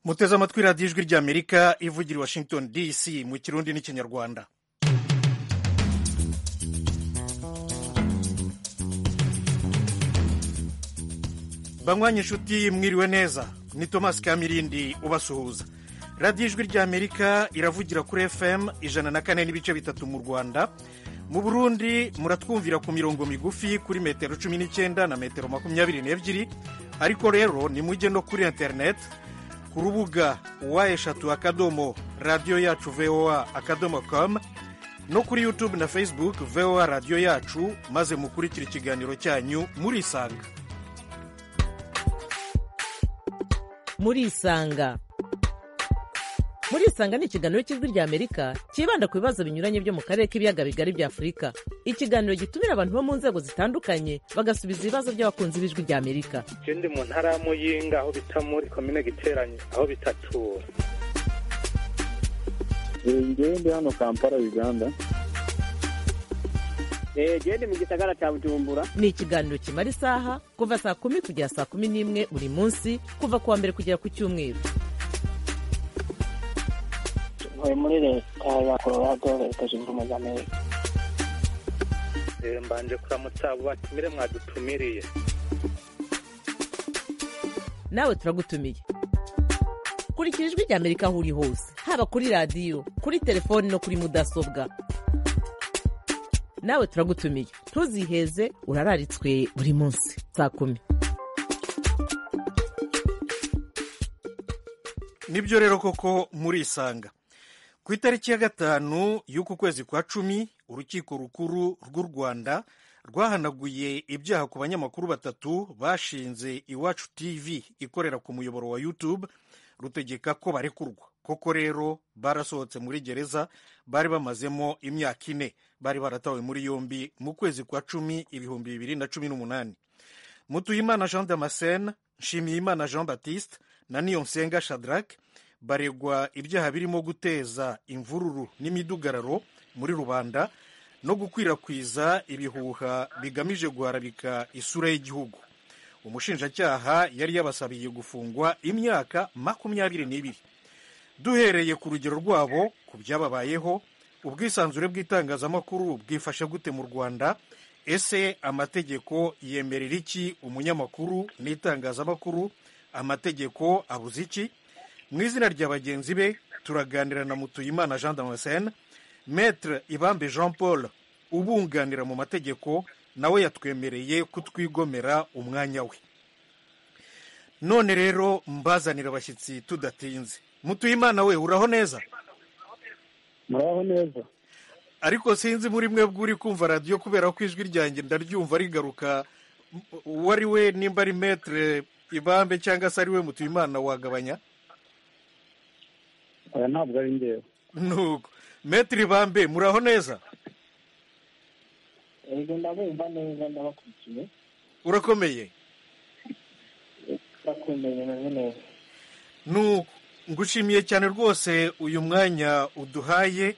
muteze amatwi radiyo ijwi ry'amerika ivugira i washington dc mu kirundi n'ikinyarwanda banywanyi inshuti mwiriwe neza ni tomasi kamirindi ubasuhuza radiyo ijwi ry'amerika iravugira kuri fm ijana na kane n'ibice bitatu mu rwanda mu burundi muratwumvira ku mirongo migufi kuri metero cumi n'icyenda na metero makumyabiri n'ebyiri ariko rero nimujye no kuri interineti ku rubuga wa eshatu akadomo radiyo yacu voa akadomo komu no kuri yutube na facebook voa radiyo yacu maze mukurikira ikiganiro cyanyu murisanga murisanga murisanga ni ikiganiro cy'ijwi ry'amerika cyibanda ku bibazo binyuranye byo mu karere k'ibiyaga bigari bya afurika ikiganiro gitumira abantu bo mu nzego zitandukanye bagasubiza ibibazo by'abakunzi b'ijwi ry'amerika ikindi mu ntara ya muyinga aho bita muri komine giteranye aho bitatura ngewe ndi hano kampala uganda gende mu gisagara cya bujumbura ni ikiganiro kimara isaha kuva saa kumi kugera saa kumi n'imwe buri munsi kuva kuwa mbere kugera ku cyumweru tuvuye muri leta ya colorado leta zunze ubumwe za amerika mbanje kuramutsa abo batumire mwadutumiriye nawe turagutumiye kurikira ijwi ry'amerika aho uri hose haba kuri radiyo kuri telefoni no kuri mudasobwa nawe turagutumiye ntuziheze urararitswe buri munsi saa kumi nibyo rero koko murisanga ku itariki ya gatanu y'uku kwezi kwa cumi urukiko rukuru rw'u rwanda rwahanaguye ibyaha ku banyamakuru batatu bashinze iwacu tv ikorera ku muyoboro wa youtube rutegeka ko barekurwa koko rero barasohotse muri gereza bari bamazemo imyaka ine bari baratawe muri yombi mu kwezi kwa cumi ibihumbi bibiri na cumi n'umunani mutuyimana jean damascene nshimiyimana jean baptiste na niyonsenga shadrack baregwa ibyaha birimo guteza imvururu n'imidugararo muri rubanda no gukwirakwiza ibihuha bigamije guharabika isura y'igihugu umushinjacyaha yari yabasabiye gufungwa imyaka makumyabiri n'ibiri duhereye ku rugero rwabo ku byababayeho ubwisanzure bw'itangazamakuru bwifashe gute mu rwanda ese amategeko yemerera iki umunyamakuru n'itangazamakuru amategeko abuze iki mu izina rya bagenzi be turaganira na mutuyimana jean damascene maître ibambe jean paul ubunganira mu mategeko nawe yatwemereye kutwigomera umwanya we none rero mbazanira abashyitsi tudatinze mutuyimana we uraho neza muraho neza ariko sinzi muri mwebwe uri kumva radiyo kubera ko ijwi ryanjye ndaryumva rigaruka uwo ari we nimba ari metere ibambe cyangwa se ari we mutuyimana wagabanya aya ntabwo ari ngewe nuko metere ibambe muraho neza ego ndabumva neza ndabakurikiye urakomeye ndakumenya neza neza nuko ngushimiye cyane rwose uyu mwanya uduhaye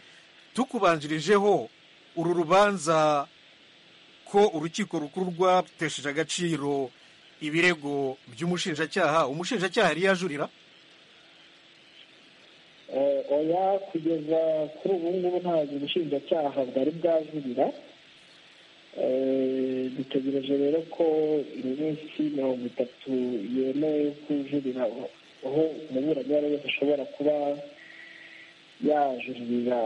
tukubanjirijeho uru rubanza ko urukiko rukuru rwatesheje agaciro ibirego by'umushinjacyaha umushinjacyaha yari yajurira oya kugeza kuri ubu ngubu ntabwo ubushinjacyaha bwari bwajurira dutegereje rero ko iminsi mirongo itatu yemewe kujurira aho umuburanyi wese ashobora kuba yajurira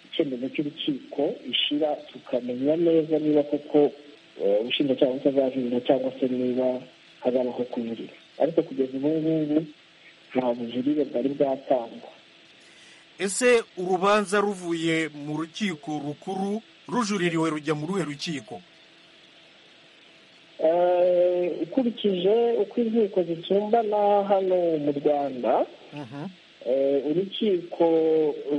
icyemezo cy'urukiko ishira tukamenya neza niba koko ubushinjacyaha butazajurira cyangwa se niba hazabaho kujurira ariko kugeza ubu ngubu nta bujurire bwari bwatangwa ese urubanza ruvuye mu rukiko rukuru rujuririwe rujya mu ruhe rukiko ukurikije uko inkiko zisumbana hano mu rwanda urukiko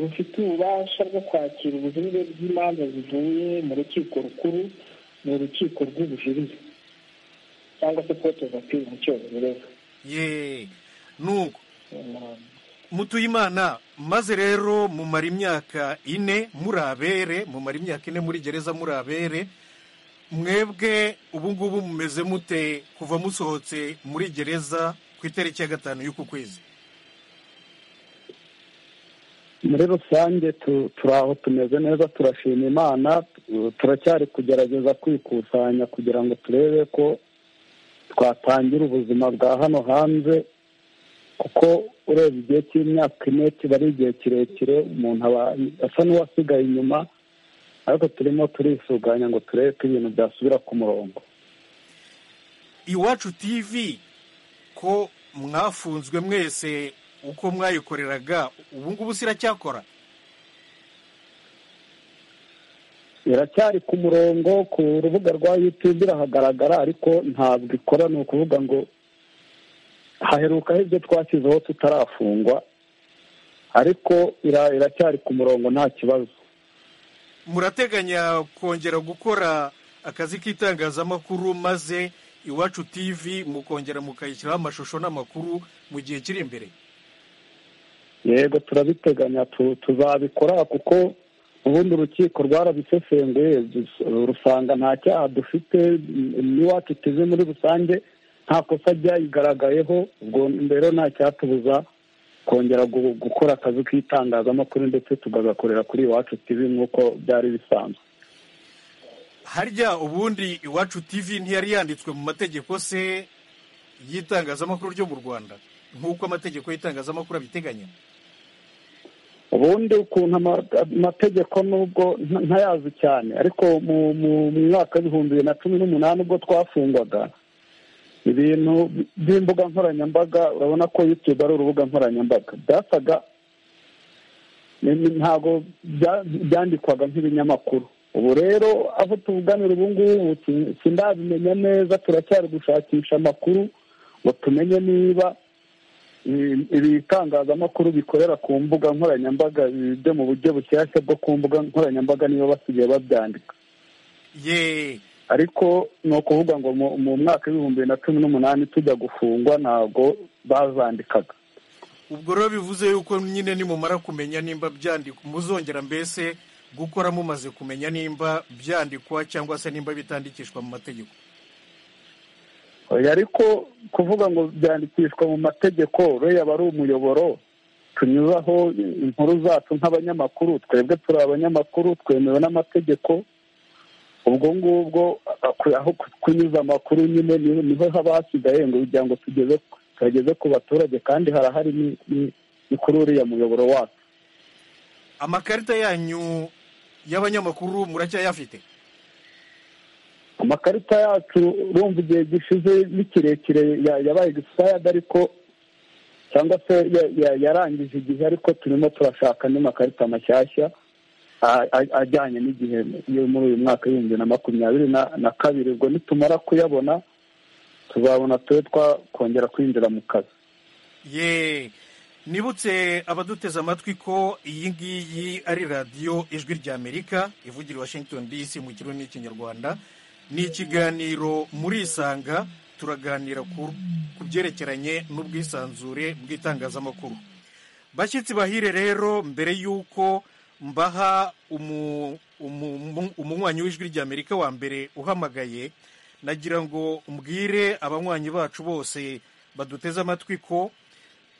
rufite ububasha bwo kwakira ubujurire bw'imanza zivuye mu rukiko rukuru ni urukiko rw'ubujurire cyangwa se kote vapiri mu cyongereza ye nuko mutuyimana maze rero mumara imyaka ine muri abere mumara imyaka ine muri gereza muri abere mwebwe ubu ngubu mumeze mute kuva musohotse muri gereza ku itariki ya gatanu y'uku kwezi muri rusange tu- turi aho tumeze neza turashima imana tu- turacyari kugerageza kwikusanya kugira ngo turebe ko twatangira ubuzima bwa hano hanze kuko ureba igihe cy'imyaka ine kiba ari igihe kirekire umuntu aba asa n'uwasigaye inyuma ariko turimo turisuganya ngo turebe ko ibintu byasubira ku murongo iwacu tv ko mwafunzwe mwese uko mwayikoreraga ubu ngubu siracyakora iracyari ku murongo ku rubuga rwa yutube irahagaragara ariko ntabwo ikora ni ukuvuga ngo haherukaho ibyo twashyizeho tutarafungwa ariko ira- iracyari ku murongo nta kibazo murateganya kongera gukora akazi k'itangazamakuru maze iwacu tv mukongera mukayishyiraho amashusho n'amakuru mu gihe kiri imbere yego turabiteganya tu- tuzabikora kuko ubundi urukiko rwarabisesenguye dus- rusanga nta cyaha dufite n'iwacu tuzi muri rusange nta kosa ryayigaragayeho ubwo mbere nta cyatubuza kongera gu- gukora akazi k'itangazamakuru ndetse tukagakorera kuri iwacu tivi nk'uko byari bisanzwe harya ubundi iwacu tv ntiyari yanditswe mu mategeko se y'itangazamakuru ryo mu rwanda nk'uko amategeko y'itangazamakuru abiteganya ubundi ukuntu ama- amategeko nubwo nta- ntayazi cyane ariko mu mu- mu mwaka w'ibihumbi bibiri na cumi n'umunani ubwo twafungwaga ibintu by'imbuga nkoranyambaga urabona ko yutube ari urubuga nkoranyambaga byasaga ni- ni- ntabwo bya- byandikwaga nk'ibinyamakuru ubu rero aho tuvuganira ubu ngubu si- sindabimenya neza turacyari gushakisha amakuru ngo tumenye niba ibi- ibitangazamakuru bikorera ku mbuga nkoranyambaga byo mu buryo bushyashya bwo ku mbuga nkoranyambaga nibo basigaye babyandika ye ariko ni ukuvuga ngo mu- mu mwaka w'ibihumbi bibiri na cumi n'umunani tujya gufungwa ntabwo bazandikaga ubwo rero bivuze yuko nyine nimumara kumenya nimba byandikwa muzongera mbese gukora mumaze kumenya nimba byandikwa cyangwa se nimba bitandikishwa mu mategeko oya ariko kuvuga ngo byandikishwa mu mategeko rero yaba ari umuyoboro tunyuzaho inkuru zacu nk'abanyamakuru twebwe turi abanyamakuru twemewe n'amategeko ubwo ngubwo aku- aho ku- kunyuza amakuru nyine ni- niho haba hasigaye ngo kugira ngo tugeze tugeze ku baturage kandi harahari ni- ni- ni kuri uriya muyoboro wacu amakarita yanyu y'abanyamakuru muracyayafite amakarita yacu urumva igihe gishize ni kirekire ya- yabaye expired ariko cyangwa se ya- ya- yarangije igihe ariko turimo turashaka andi makarita mashyashya a- a- ajyanye n'igihe yo muri uyu mwaka w'ibihumbi bibiri na makumyabiri na- na kabiri ubwo nitumara kuyabona tuzabona tube twakongera kwinjira mu kazi ye nibutse abaduteze amatwi ko iyi ngiyi ari radiyo ijwi ry'amerika ivugira i washington dc mu kirimi n'ikinyarwanda ni ikiganiro murisanga turaganira ku ku byerekeranye n'ubwisanzure bw'itangazamakuru bashyitsi bahire rero mbere y'uko mbaha umu- umu- umu- umunywanyi w'ijwi ry'amerika wa mbere uhamagaye nagira ngo mbwire abanywanyi bacu bose baduteze amatwi ko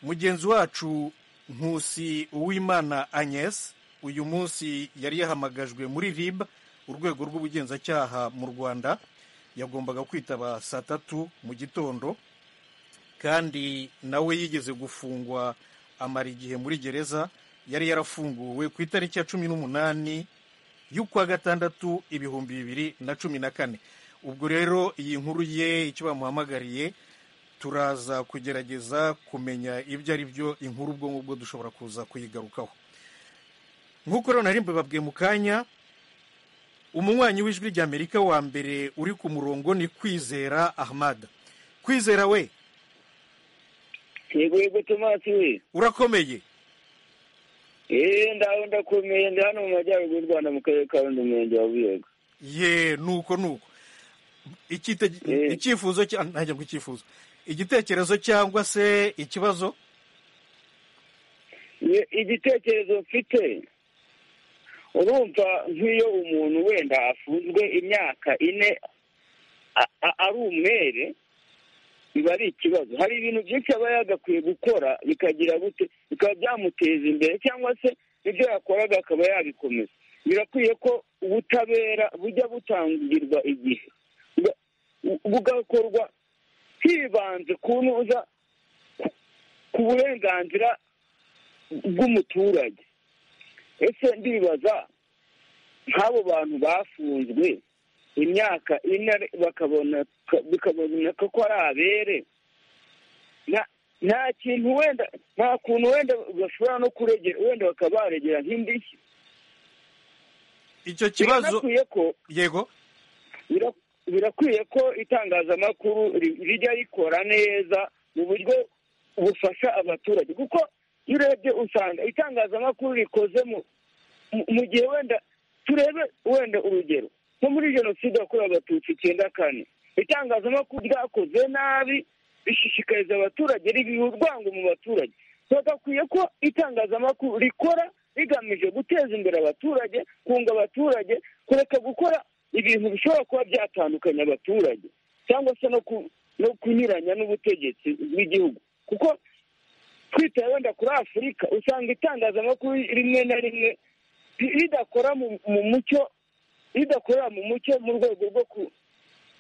mugenzi wacu nkusi uwimana agnes uyu munsi yari yahamagajwe muri rib urwego rw'ubugenzacyaha mu rwanda yagombaga kwitaba saa tatu mu gitondo kandi nawe yigeze gufungwa amara igihe muri gereza yari yarafunguwe ku itariki ya cumi n'umunani y'ukwa gatandatu ibihumbi bibiri na cumi na kane ubwo rero iyi nkuru ye icyo bamuhamagariye turaza kugerageza kumenya ibyo ari byo inkuru ubwo ngubwo dushobora kuza kuyigarukaho nk'uko rero nari mbibabwiye mu kanya umunywanyi w'ijwi ry'amerika wa mbere uri ku murongo ni kwizera ahmada kwizera we yego yego tomasi we urakomeye eee ndaho ndakomeye ndi hano mu majyaruguru y'u rwanda mu karere ka rundi umurenge wa buyego ye nuko nuko Ikite- Eh. icyifuzo cya- ntajya ngo icyifuzo igitekerezo cyangwa se ikibazo Ye- igitekerezo mfite urumva nk'iyo umuntu wenda afunzwe imyaka ine a- a- ari umwere biba ari ikibazo hari ibintu byinshi aba yagakwiye gukora bikagira gute bikaba byamuteza imbere cyangwa se ibyo yakoraga akaba yabikomeza birakwiye ko ubutabera bujya butangirwa igihe bugakorwa hibanze ku ntuza ku burenganzira bw'umuturage ese ndibaza nk'abo bantu bafunzwe imyaka ine bakabona bikaboneka ko ari abere nta kintu wenda nta kuntu wenda bashobora no kuregera wenda bakaba baregera nk'indishyi icyo kibazo yego birakwiye ko itangazamakuru rijya rikora neza mu buryo bufasha abaturage kuko iyo urebye usanga itangazamakuru rikoze mu gihe wenda turebe wenda urugero nko muri jenoside yakorewe abatutsi icyenda kane itangazamakuru ryakoze nabi rishishikariza abaturage ribiha urwango mu baturage bagakwiye ko itangazamakuru rikora rigamije guteza imbere abaturage kunga abaturage kureka gukora ibintu bishobora kuba byatandukanya abaturage cyangwa se no kunyuranya n'ubutegetsi bw'igihugu kuko twitaye wenda kuri afurika usanga itangazamakuru rimwe na rimwe ridakora mu mucyo ridakorera mu mucyo mu rwego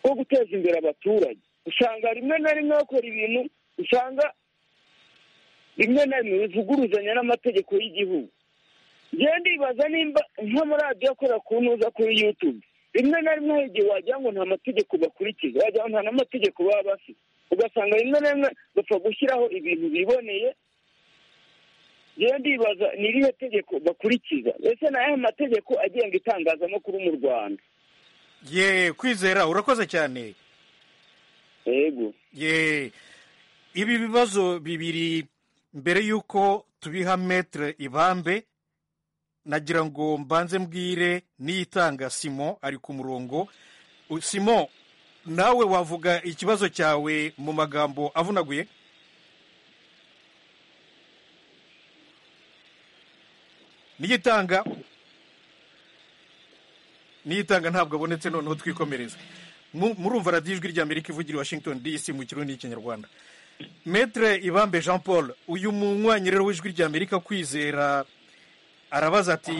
rwo guteza imbere abaturage usanga rimwe na rimwe bakora ibintu usanga rimwe na rimwe bivuguruzanya n'amategeko y'igihugu njyewe ndibaza nimba nk'amaradiyo akora ku ntuza kuri yutube rimwe na rimwe hari igihe wagira ngo nta mategeko bakurikiza wagira ngo nta n'amategeko baba bafite ugasanga rimwe na rimwe bapfa gushyiraho ibintu biboneye njyewe ndibaza ni irihe tegeko bakurikiza ndetse ni ayahe mategeko agenga itangazamakuru mu rwanda ye kwizera urakoze cyane yego ibi bibazo bibiri mbere y'uko tubiha metere ibambe nagira ngo mbanze mbwire n'iyitanga simo ari ku murongo simo nawe wavuga ikibazo cyawe mu magambo avunaguye n'iyitanga n'iyitanga ntabwo abonetse noneho twikomereze murumva radiyo ijwi rya amerika ivugira washington dc mu kirundi n'ikinyarwanda metre ibambe jean paul uyu munywanyi rero w'ijwi rya amerika kwizera arabaza ati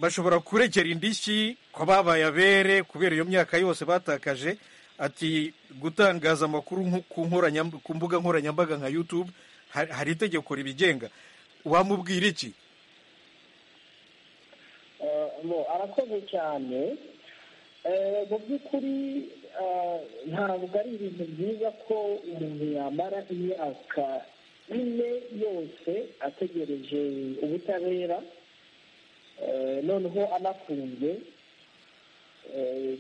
bashobora kuregera indishyi ko babaye abere kubera iyo myaka yose batakaje ati gutangaza amakuru ku mbuga nkoranyambaga nka yutube hari itegeko ribigenga wamubwira iki arakoze cyane mu by'ukuri ntabwo ari ibintu byiza ko umuntu yamara imyaka ine yose ategereje ubutabera noneho anafunze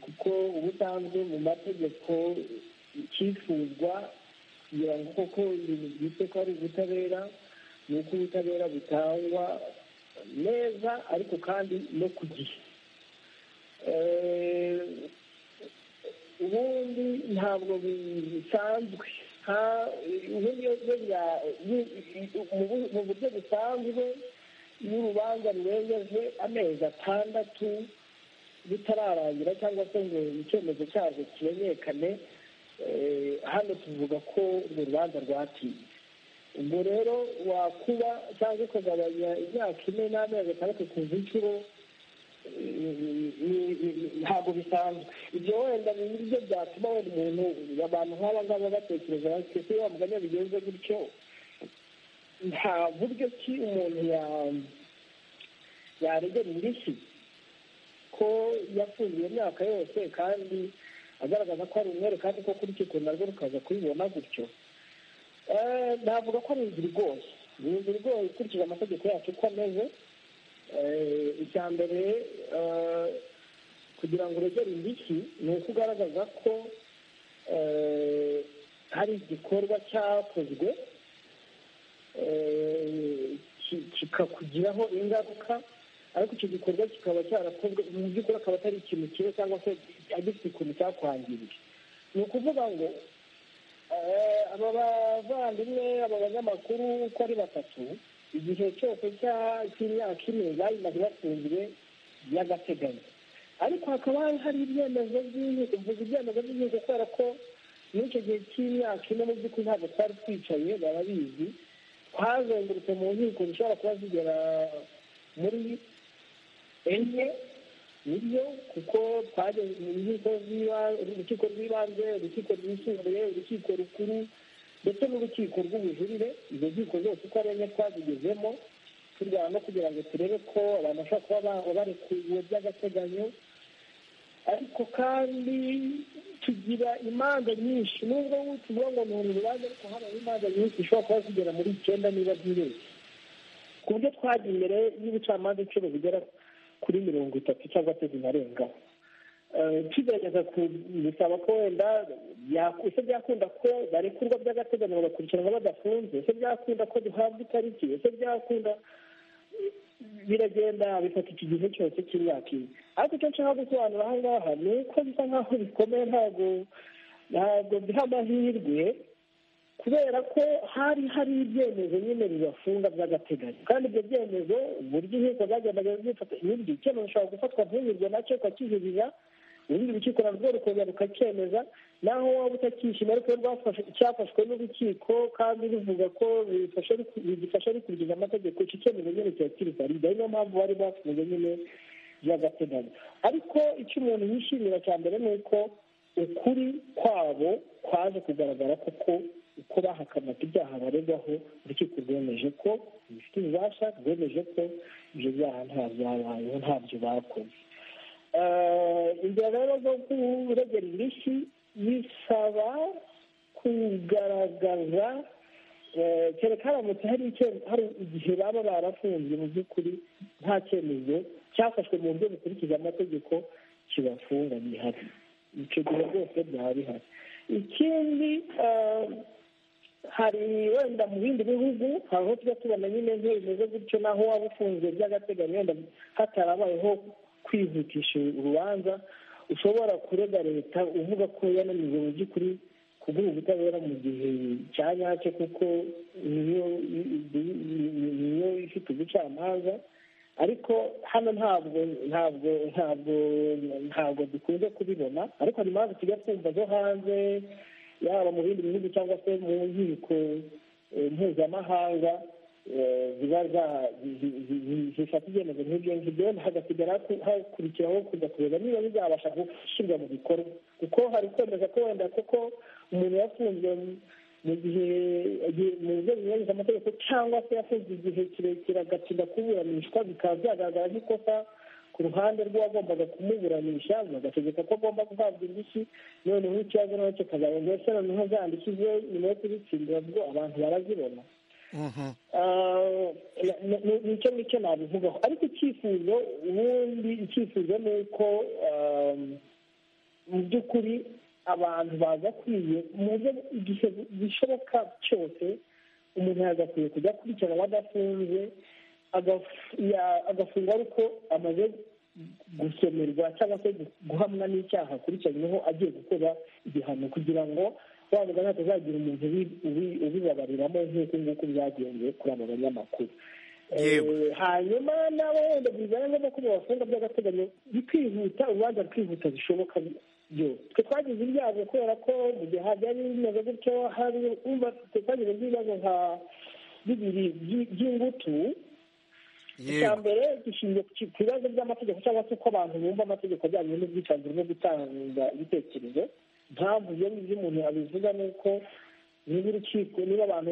kuko ubusanzwe mu mategeko icyifuzwa kugira ngo koko ibintu byitse ko ari ubutabera ni uko ubutabera butangwa neza ariko kandi no ku gihe ubundi ntabwo bisanzwe ubundi mu buryo busanzwe iyo urubanza rurengeje amezi atandatu bitararangira cyangwa se ngo icyemezo cyarwo kimenyekane hano tuvuga ko urwo rubanza rwatinze ubwo rero wakuba cyangwa ukagabanya imyaka ine n'amezi atandatu ku inshuro ntabwo bisanzwe ibyo wenda ni byo byatuma wenda umuntu abantu nk'aba ngaba batekereza bati ese wa mugani bigenze gutyo nta buryo ki umuntu yaregera indishyi ko yafunze iyo myaka yose kandi agaragaza ko ari umwere kandi ko kuri icyo kuntu narwo rukaza kubibona gutyo navuga ko ari inzira igoye ni inzira igoye ikurikije amategeko yacu uko ameze icya mbere kugira ngo uregere indishyi ni uko ugaragaza ko hari igikorwa cyakozwe kikakugiraho ingaruka ariko icyo gikorwa kikaba cyarakozwe mu by'ukuri akaba atari ikintu kimwe cyangwa se agifite ikintu cyakwangirije ni ukuvuga ngo aba bavandimwe aba banyamakuru uko ari batatu igihe cyose cy'imyaka ine bayimaze bafunzwe by'agateganyo ariko hakaba hari ibyemezo by'inkiko uvuga ibyemezo by'inkiko kubera ko muri icyo gihe cy'imyaka ine mu by'ukuri ntabwo twari twicaye barabizi twazengurutse mu nkiko zishobora kuba zigera muri enye niyo kuko twageze mu nkiko urukiko rw'ibanze urukiko rwisumbuye urukiko rukuru ndetse n'urukiko rw'ubujurire izo nkiko zose uko ari enye twazigezemo turwana no kugira ngo turebe ko abantu bashobora kuba barekuwe by'agateganyo ariko kandi tugira imanza nyinshi nubwo tuvuga ngo ni urubanza ariko habaho imanza nyinshi zishobora kuba zigera muri icyenda niba byibeshye ku buryo twagiye imbere y'ubucamanza inshuro zigera kuri mirongo itatu cyangwa se zinarengaho tugerageza gusaba ko wenda ese byakunda ko barekurwa by'agateganyo bagakurikiranwa badafunze ese byakunda ko duhabwa itariki ese byakunda biragenda bifata iki gihe cyose cy'imyaka ine ariko icyo nshaka gusobanura aha ngaha ni uko bisa nk'aho bikomeye ntabwo ntabwo biha amahirwe kubera ko hari hari ibyemezo nyine bibafunga by'agateganyo kandi ibyo byemezo uburyo inkiko zagendaga zifata ibindi icyemezo ushobora gufatwa ntunyurwe nacyo ukakijurira urundi rukiko narwo rukongera rukacyemeza naho waba utakishima ariko cyafashwe n'urukiko kandi ruvuga ko bigifasha rikurikiza amategeko icyo cyemezo nyine kiba kiri valide ari niyo mpamvu bari bafunze nyine by'agateganyo ariko icyo umuntu yishimira cya mbere ni uko ukuri kwabo kwaje kugaragara koko uko bahakanaga ibyaha baregwaho urukiko rwemeje ko bifite ububasha rwemeje ko ibyo byaha nta byabayeho ntabyo bakoze inzira rero zo kuregera indishyi bisaba kugaragaza kereka haramutse hari igihe baba barafunze mu by'ukuri nta cyemezo cyafashwe mu buryo bukurikiza amategeko kibafunga bihari icyo gihe rwose byaba bihari ikindi hari wenda mu bindi bihugu hari aho tujya tubona nyine nk'iyo bimeze gutyo naho waba ufunze by'agateganyo wenda hatarabayeho kwihutisha urubanza ushobora kurega leta uvuga ko yananiwe mu by'ukuri kuguha ubutabera mu gihe cya nyacyo kuko niyo ifite ubucamanza ariko hano ntabwo ntabwo ntabwo ntabwo dukunze kubibona ariko hari impamvu tujya twumva zo hanze yaba mu bindi bihugu cyangwa se mu nkiko mpuzamahanga ziba zifata ibyemezo nk'ibyo ngibyo hagasigara hakurikiraho kujya kureba niba bizabasha gushyirwa mu bikorwa kuko hari kwemeza ko wenda koko umuntu yafunzwe mu gihe mu buryo bunyuranyije amategeko cyangwa se yafunzwe igihe kirekire agatinda kuburanishwa bikaba byagaragara nk'ikosa ku ruhande rw'uwagombaga kumuburanisha bagategeka ko agomba guhabwa indishyi noneho ikibazo nawe kikazaba mbese noneho zandikije nyuma yo kuzitsindira bwo abantu barazibona nicyo ngicyo nabivugaho ariko icyifuzo ubundi icyifuzo ni uko mu by'ukuri abantu bagakwiye mu buryo igihe bishoboka cyose umuntu yagakwiye kujya akurikiranwa adafunze agafungwa ariko amaze gusomerwa cyangwa se guhamwa n'icyaha akurikiranyweho agiye gukora igihano kugira ngo wavuga hatazagira umuntu ubibabariramo nk'uko nguko byagenze kuri abo banyamakuru hanyuma nabo wenda bizana no kuba bafunga by'agateganyo bikihuta urubanza rukihuta bishoboka twe twagize ibyago kubera ko mu gihe byari bimeze gutyo hari twagize ibibazo nka bibiri by'ingutu icya mbere gishingiye ku bibazo by'amategeko cyangwa se uko abantu bumva amategeko ajyanye n'ubwisanzure bwo gutanga ibitekerezo mpamvu ibyo ngibyo umuntu abivuga ni uko niba urukiko niba abantu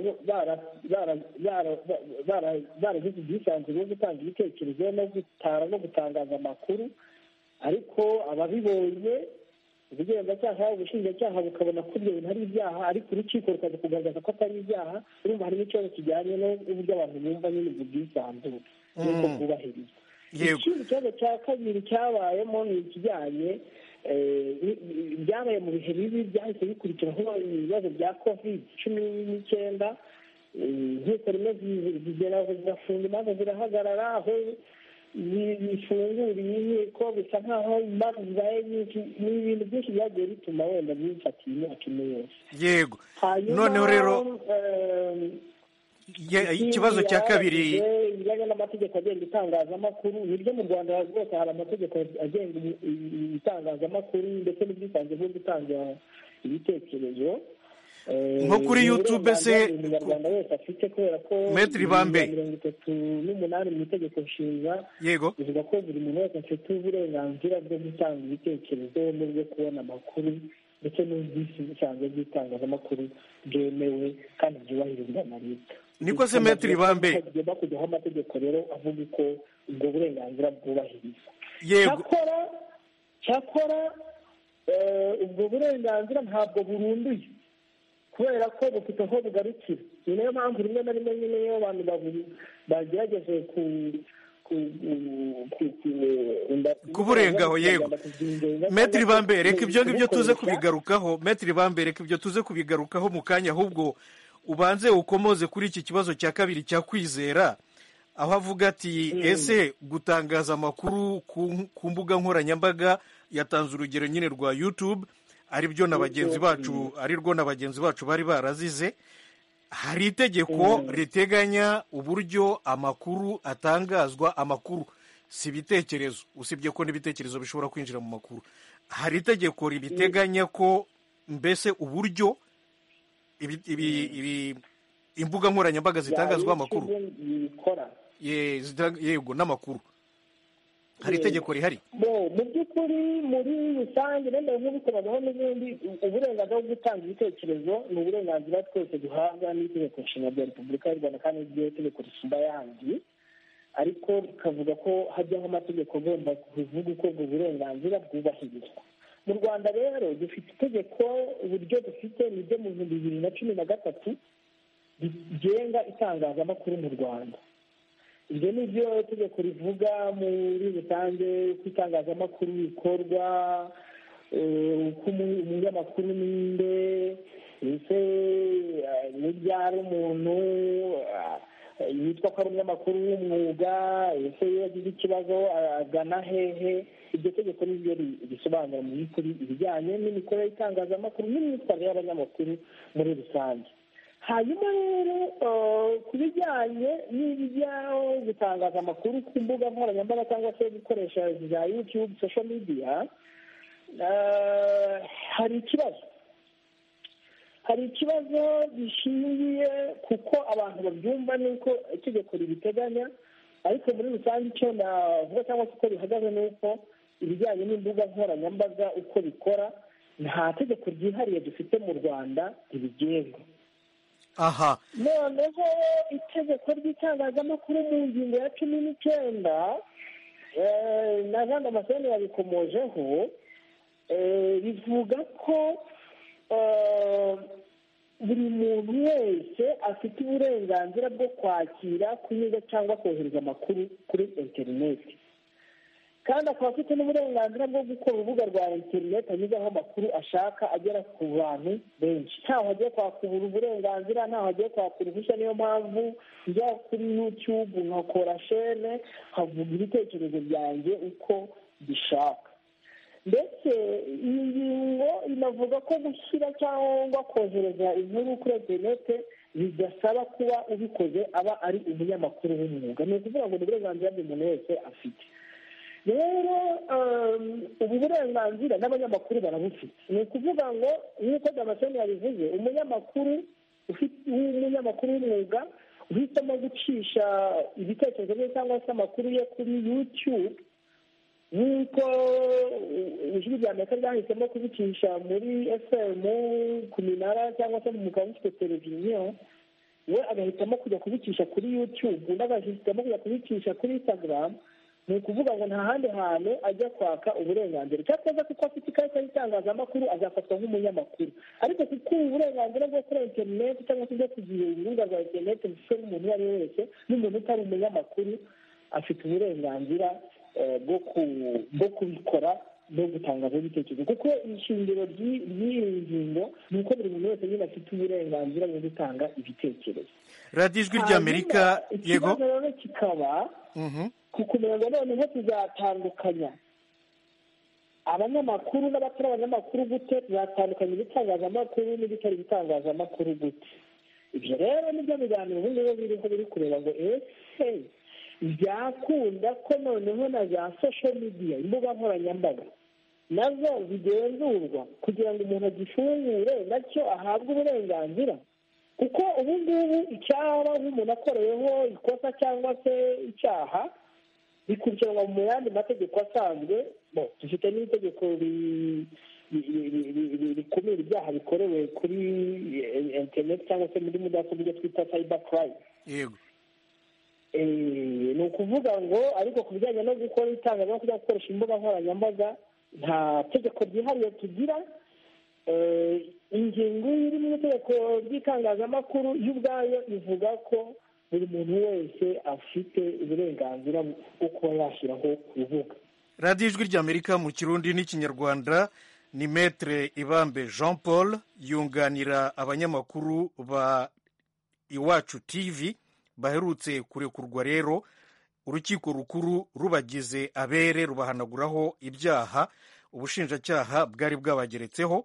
baragize ubwisanzure bwo gutanga ibitekerezo no gutara no gutangaza amakuru ariko ababibonye ubugenzacyaha ubushinjacyaha bukabona ko ibyo bintu ari ibyaha ariko urukiko rukaza kugaragaza ko atari ibyaha urumva harimo ikibazo kijyanye n'uburyo abantu bumva nyine ubwo bwisanzure n'uko bwubahirizwa ikindi kibazo cya kabiri cyabayemo ni ikijyanye byabaye mu bihe bibi byahise bikurikiraho ibibazo bya covid cumi n'icyenda nk'uko rimwe zigera zigafunga imanza zirahagarara aho bifunguriye inkiko bisa nk'aho imanza zibaye nyinshi ni ibintu byinshi byagiye bituma wenda bifatira imyaka ine yose yego noneho rero ikibazo cya kabiri ibijyanye n'amategeko agenga itangazamakuru niryo mu rwanda rwose hari amategeko agenga itangazamakuru ndetse n'ubwisanzure bwo gutanga ibitekerezo nko kuri yutube se umunyarwanda wese afite kubera ko Maître Bambe. mirongo itatu n'umunani mu itegeko nshinga yego bivuga ko buri muntu wese afite uburenganzira bwo gutanga ibitekerezo n'ubwo kubona amakuru ndetse n'ubwisanzwe bw'itangazamakuru bwemewe kandi byubahirizwa na leta Niko se Maître Bambe. tugomba kujyaho amategeko rero avuga uko ubwo burenganzira bwubahirizwa yego cyakora cyakora eh, ubwo burenganzira ntabwo burunduye kubera ko bufite aho bugarukira ni nayo mpamvu rimwe na rimwe nyine iyo abantu babu- bagerageje ku ku- ku- ku- ku- Kuburengaho, yego. kuzingenza metiri cyangwa se bambere reka ibyo ngibyo tuze kubukoresha. kubigarukaho metiri bambere reka ibyo tuze kubigarukaho mu kanya ahubwo ubanze ukomoze kuri iki kibazo cya kabiri cya kwizera aho avuga ati ese gutangaza amakuru ku- ku mbuga nkoranyambaga yatanze urugero nyine rwa yutube ari byo na bagenzi bacu ari rwo na bagenzi bacu bari barazize hari itegeko riteganya uburyo amakuru atangazwa amakuru si ibitekerezo usibye ko n'ibitekerezo bishobora kwinjira mu makuru hari itegeko ribiteganya ko mbese uburyo ibi- ibi- ibi- imbuga nkoranyambaga zitangazwaho amakuru bikora Ye- zitanga- yego n'amakuru hari itegeko rihari bo mu by'ukuri muri rusange wenda nk'ubikoraho n'ibindi u- uburenganzira bwo gutanga ibitekerezo ni uburenganzira twese duhabwa n'itegeko nshinga rya repubulika y'u rwanda kandi ryo tegeko risumba ayandi ariko bikavuga ko hajyaho amategeko agomba kuvuga uko ubwo burenganzira bwubahirizwa mu rwanda rero dufite itegeko uburyo dufite ni ryo mu bihumbi bibiri na cumi na gatatu rigenga itangazamakuru mu rwanda ibyo ni byo tegeko rivuga muri rusange uko itangazamakuru rikorwa eh, uko umu- umunyamakuru ninde ese eh, n'ibyara umuntu eh, yitwa ko ari umunyamakuru w'umwuga ese iyo agize ikibazo agana hehe iryo tegeko ni ryo ri- risobanura mu by'ukuri ibijyanye n'imikorere y'itangazamakuru n'imyitwarire y'abanyamakuru muri rusange hanyuma rero eh, ku bijyanye n'ibijya gutangaza amakuru ku mbuga nkoranyambaga cyangwa se gukoresha za yutube social media eh, hari ikibazo hari ikibazo gishingiye kuko abantu babyumva nuko itegeko ribiteganya ariko muri rusange icyo navuga cyangwa se uko bihagaze ni uko ibijyanye n'imbuga nkoranyambaga uko bikora nta tegeko ryihariye dufite mu rwanda ribigenga aha noneho itegeko ry'itangazamakuru mu ngingo ya cumi n'icyenda eh, na jean damascene yabikomojeho eh, rivuga ko eh, buri muntu wese afite uburenganzira bwo kwakira kunyuza cyangwa kohereza amakuru kuri interineti kandi akaba afite n'uburenganzira bwo gukora urubuga rwa interineti anyuzaho amakuru ashaka agera ku bantu benshi ntaho agiye kwaka ubu- uburenganzira ntaho agiye kwaka uruhushya niyo mpamvu njya kuri yutube nkakora shene nkavuga ibitekerezo byanjye uko bishaka ndetse iyi ngingo inavuga ko gushyira cyangwa kohereza inkuru kuri interinete bidasaba kuba ubikoze aba ari umunyamakuru w'umwuga ni ukuvuga ngo ni uburenganzira buri muntu wese afite rero um, ubu burenganzira n'abanyamakuru barabufite ni ukuvuga ngo nk'uko damascene yabivuze umunyamakuru ufite- w'umunyamakuru w'umwuga uhisemo gucisha ibitekerezo bye cyangwa se amakuru ye kuri youtube nk'uko uh, ijwi rya amerika ryahisemo kubicisha muri fm ku minara cyangwa se mu mugabo ufite televiziyo we agahitamo kujya kubicisha kuri youtube undi agahitamo kujya kubicisha kuri instagram ni ukuvuga ngo nta handi hantu ajya kwaka uburenganzira cyakoze kuko afite ikarita y'itangazamakuru azafatwa nk'umunyamakuru ariko kuko ubu burenganzira bwo kuri interineti cyangwa se bwo kugira urubuga rwa interineti bufite n'umuntu uwo ari we wese n'umuntu utari umunyamakuru afite uburenganzira eh, bwo ku- bwo kubikora no gutangaza ibitekerezo kuko ishingiro ry'i- ry'iyi ngingo ni uko buri muntu wese nyine afite uburenganzira bwo gutanga ibitekerezo radiyo ijwi rya amerika Hanyuma, yego ikibazo rero kikaba Mhm. kukumenya ngo noneho tuzatandukanya abanyamakuru n'abatari abanyamakuru gute tuzatandukanya ibitangazamakuru n'ibitari ibitangazamakuru gute ibyo rero nibyo biganiro ubu ngubu biriho biri kureba ngo ese byakunda ko noneho na za social media imbuga nkoranyambaga nazo zigenzurwa kugira ngo umuntu agifungure nacyo ahabwe uburenganzira kuko ubu ngubu icyaba nk'umuntu akoreyeho ikosa cyangwa se icyaha bikurikiranwa mu yandi mategeko asanzwe bo dufite n'itegeko rikumira ibyaha bikorewe kuri interineti cyangwa se muri mudasobwa ibyo twita sayiba karayime yego ni ukuvuga ngo ariko ku bijyanye no gukora itangazamakuru cyangwa gukoresha imbuga nkoranyambaga nta tegeko ryihariye tugira ingingo iri mu itegeko ry'itangazamakuru yo ubwayo ivuga ko buri muntu wese afite uburenganzira bwo kuba yashyiraho urubuga radiyo ijwi ry'amerika mu kirundi n'ikinyarwanda ni metere ibambe jean paul yunganira abanyamakuru ba iwacu tivi baherutse kurekurwa rero urukiko rukuru rubagize abere rubahanaguraho ibyaha ubushinjacyaha bwari bwabageretseho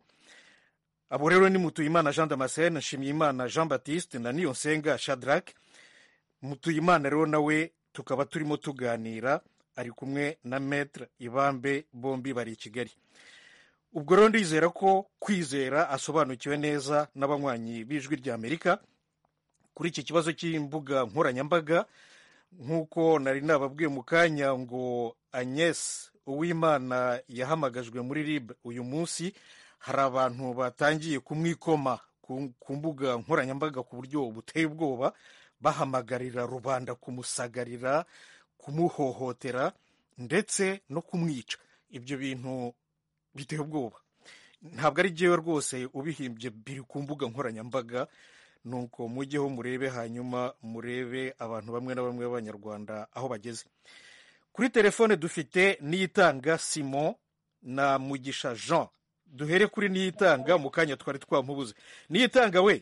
abo rero ni mutuyimana jean damascene nshimyimana jean batiste na niyonsenga shadrake mutuyimana rero nawe tukaba turimo tuganira ari kumwe na metere ibambe bombi bari i kigali ubwo rero ndizera ko kwizera asobanukiwe neza n'abanywanyi b'ijwi ry'amerika kuri iki kibazo cy'imbuga nkoranyambaga nk'uko nari nababwiye mu kanya ngo agnes uwimana yahamagajwe muri rib uyu munsi hari abantu batangiye kumwikoma ku mbuga nkoranyambaga ku buryo buteye ubwoba bahamagarira rubanda kumusagarira kumuhohotera ndetse no kumwica ibyo bintu biteye ubwoba ntabwo ari byewe rwose ubihimbye biri ku mbuga nkoranyambaga nuko mujyeho murebe hanyuma murebe abantu bamwe na bamwe b'abanyarwanda aho bageze kuri telefone dufite niyitanga simon na mugisha jean duhere kuri niyitanga mu kanya twari twamubuze niyitanga we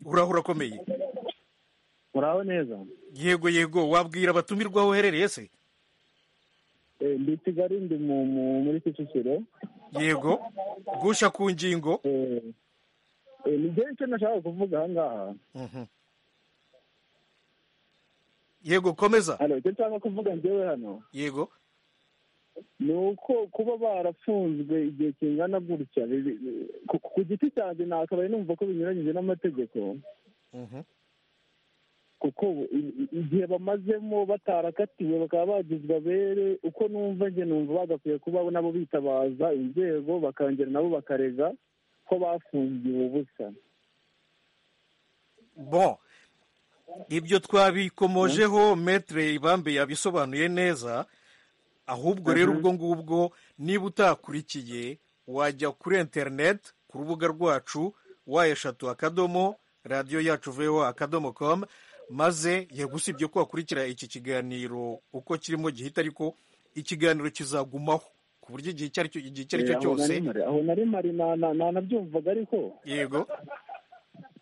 uraho urakomeye muraho neza yego yego wabwira abatumirwa aho uherereye se ndi i kigali ndi muri kicukiro yego gusha ku ngingo ni icyo nashaka kuvuga aha ngaha yego komeza hano icyo nshaka kuvuga ngewe hano yego ni uko kuba barafunzwe igihe kingana gutya ku giti cyanjye nakabaye numva ko binyuranyije n'amategeko kuko igihe bamazemo batarakatiwe bakaba bagizwe abere uko numva njye numva bagakwiye kuba nabo bitabaza inzego bakongera nabo bakarega ko bafungiwe ubusa bo ibyo twabikomojeho metere ibambe yabisobanuye neza ahubwo rero ubwo ngubwo niba utakurikiye wajya kuri interineti ku rubuga rwacu wa eshatu akadomo radiyo yacu veho akadomo komu maze yagusibye ko wakurikira iki kiganiro uko kirimo gihita ariko ikiganiro kizagumaho ku buryo igihe icyo ari cyo cyose aho na rimari nanabyumvaga ariko yego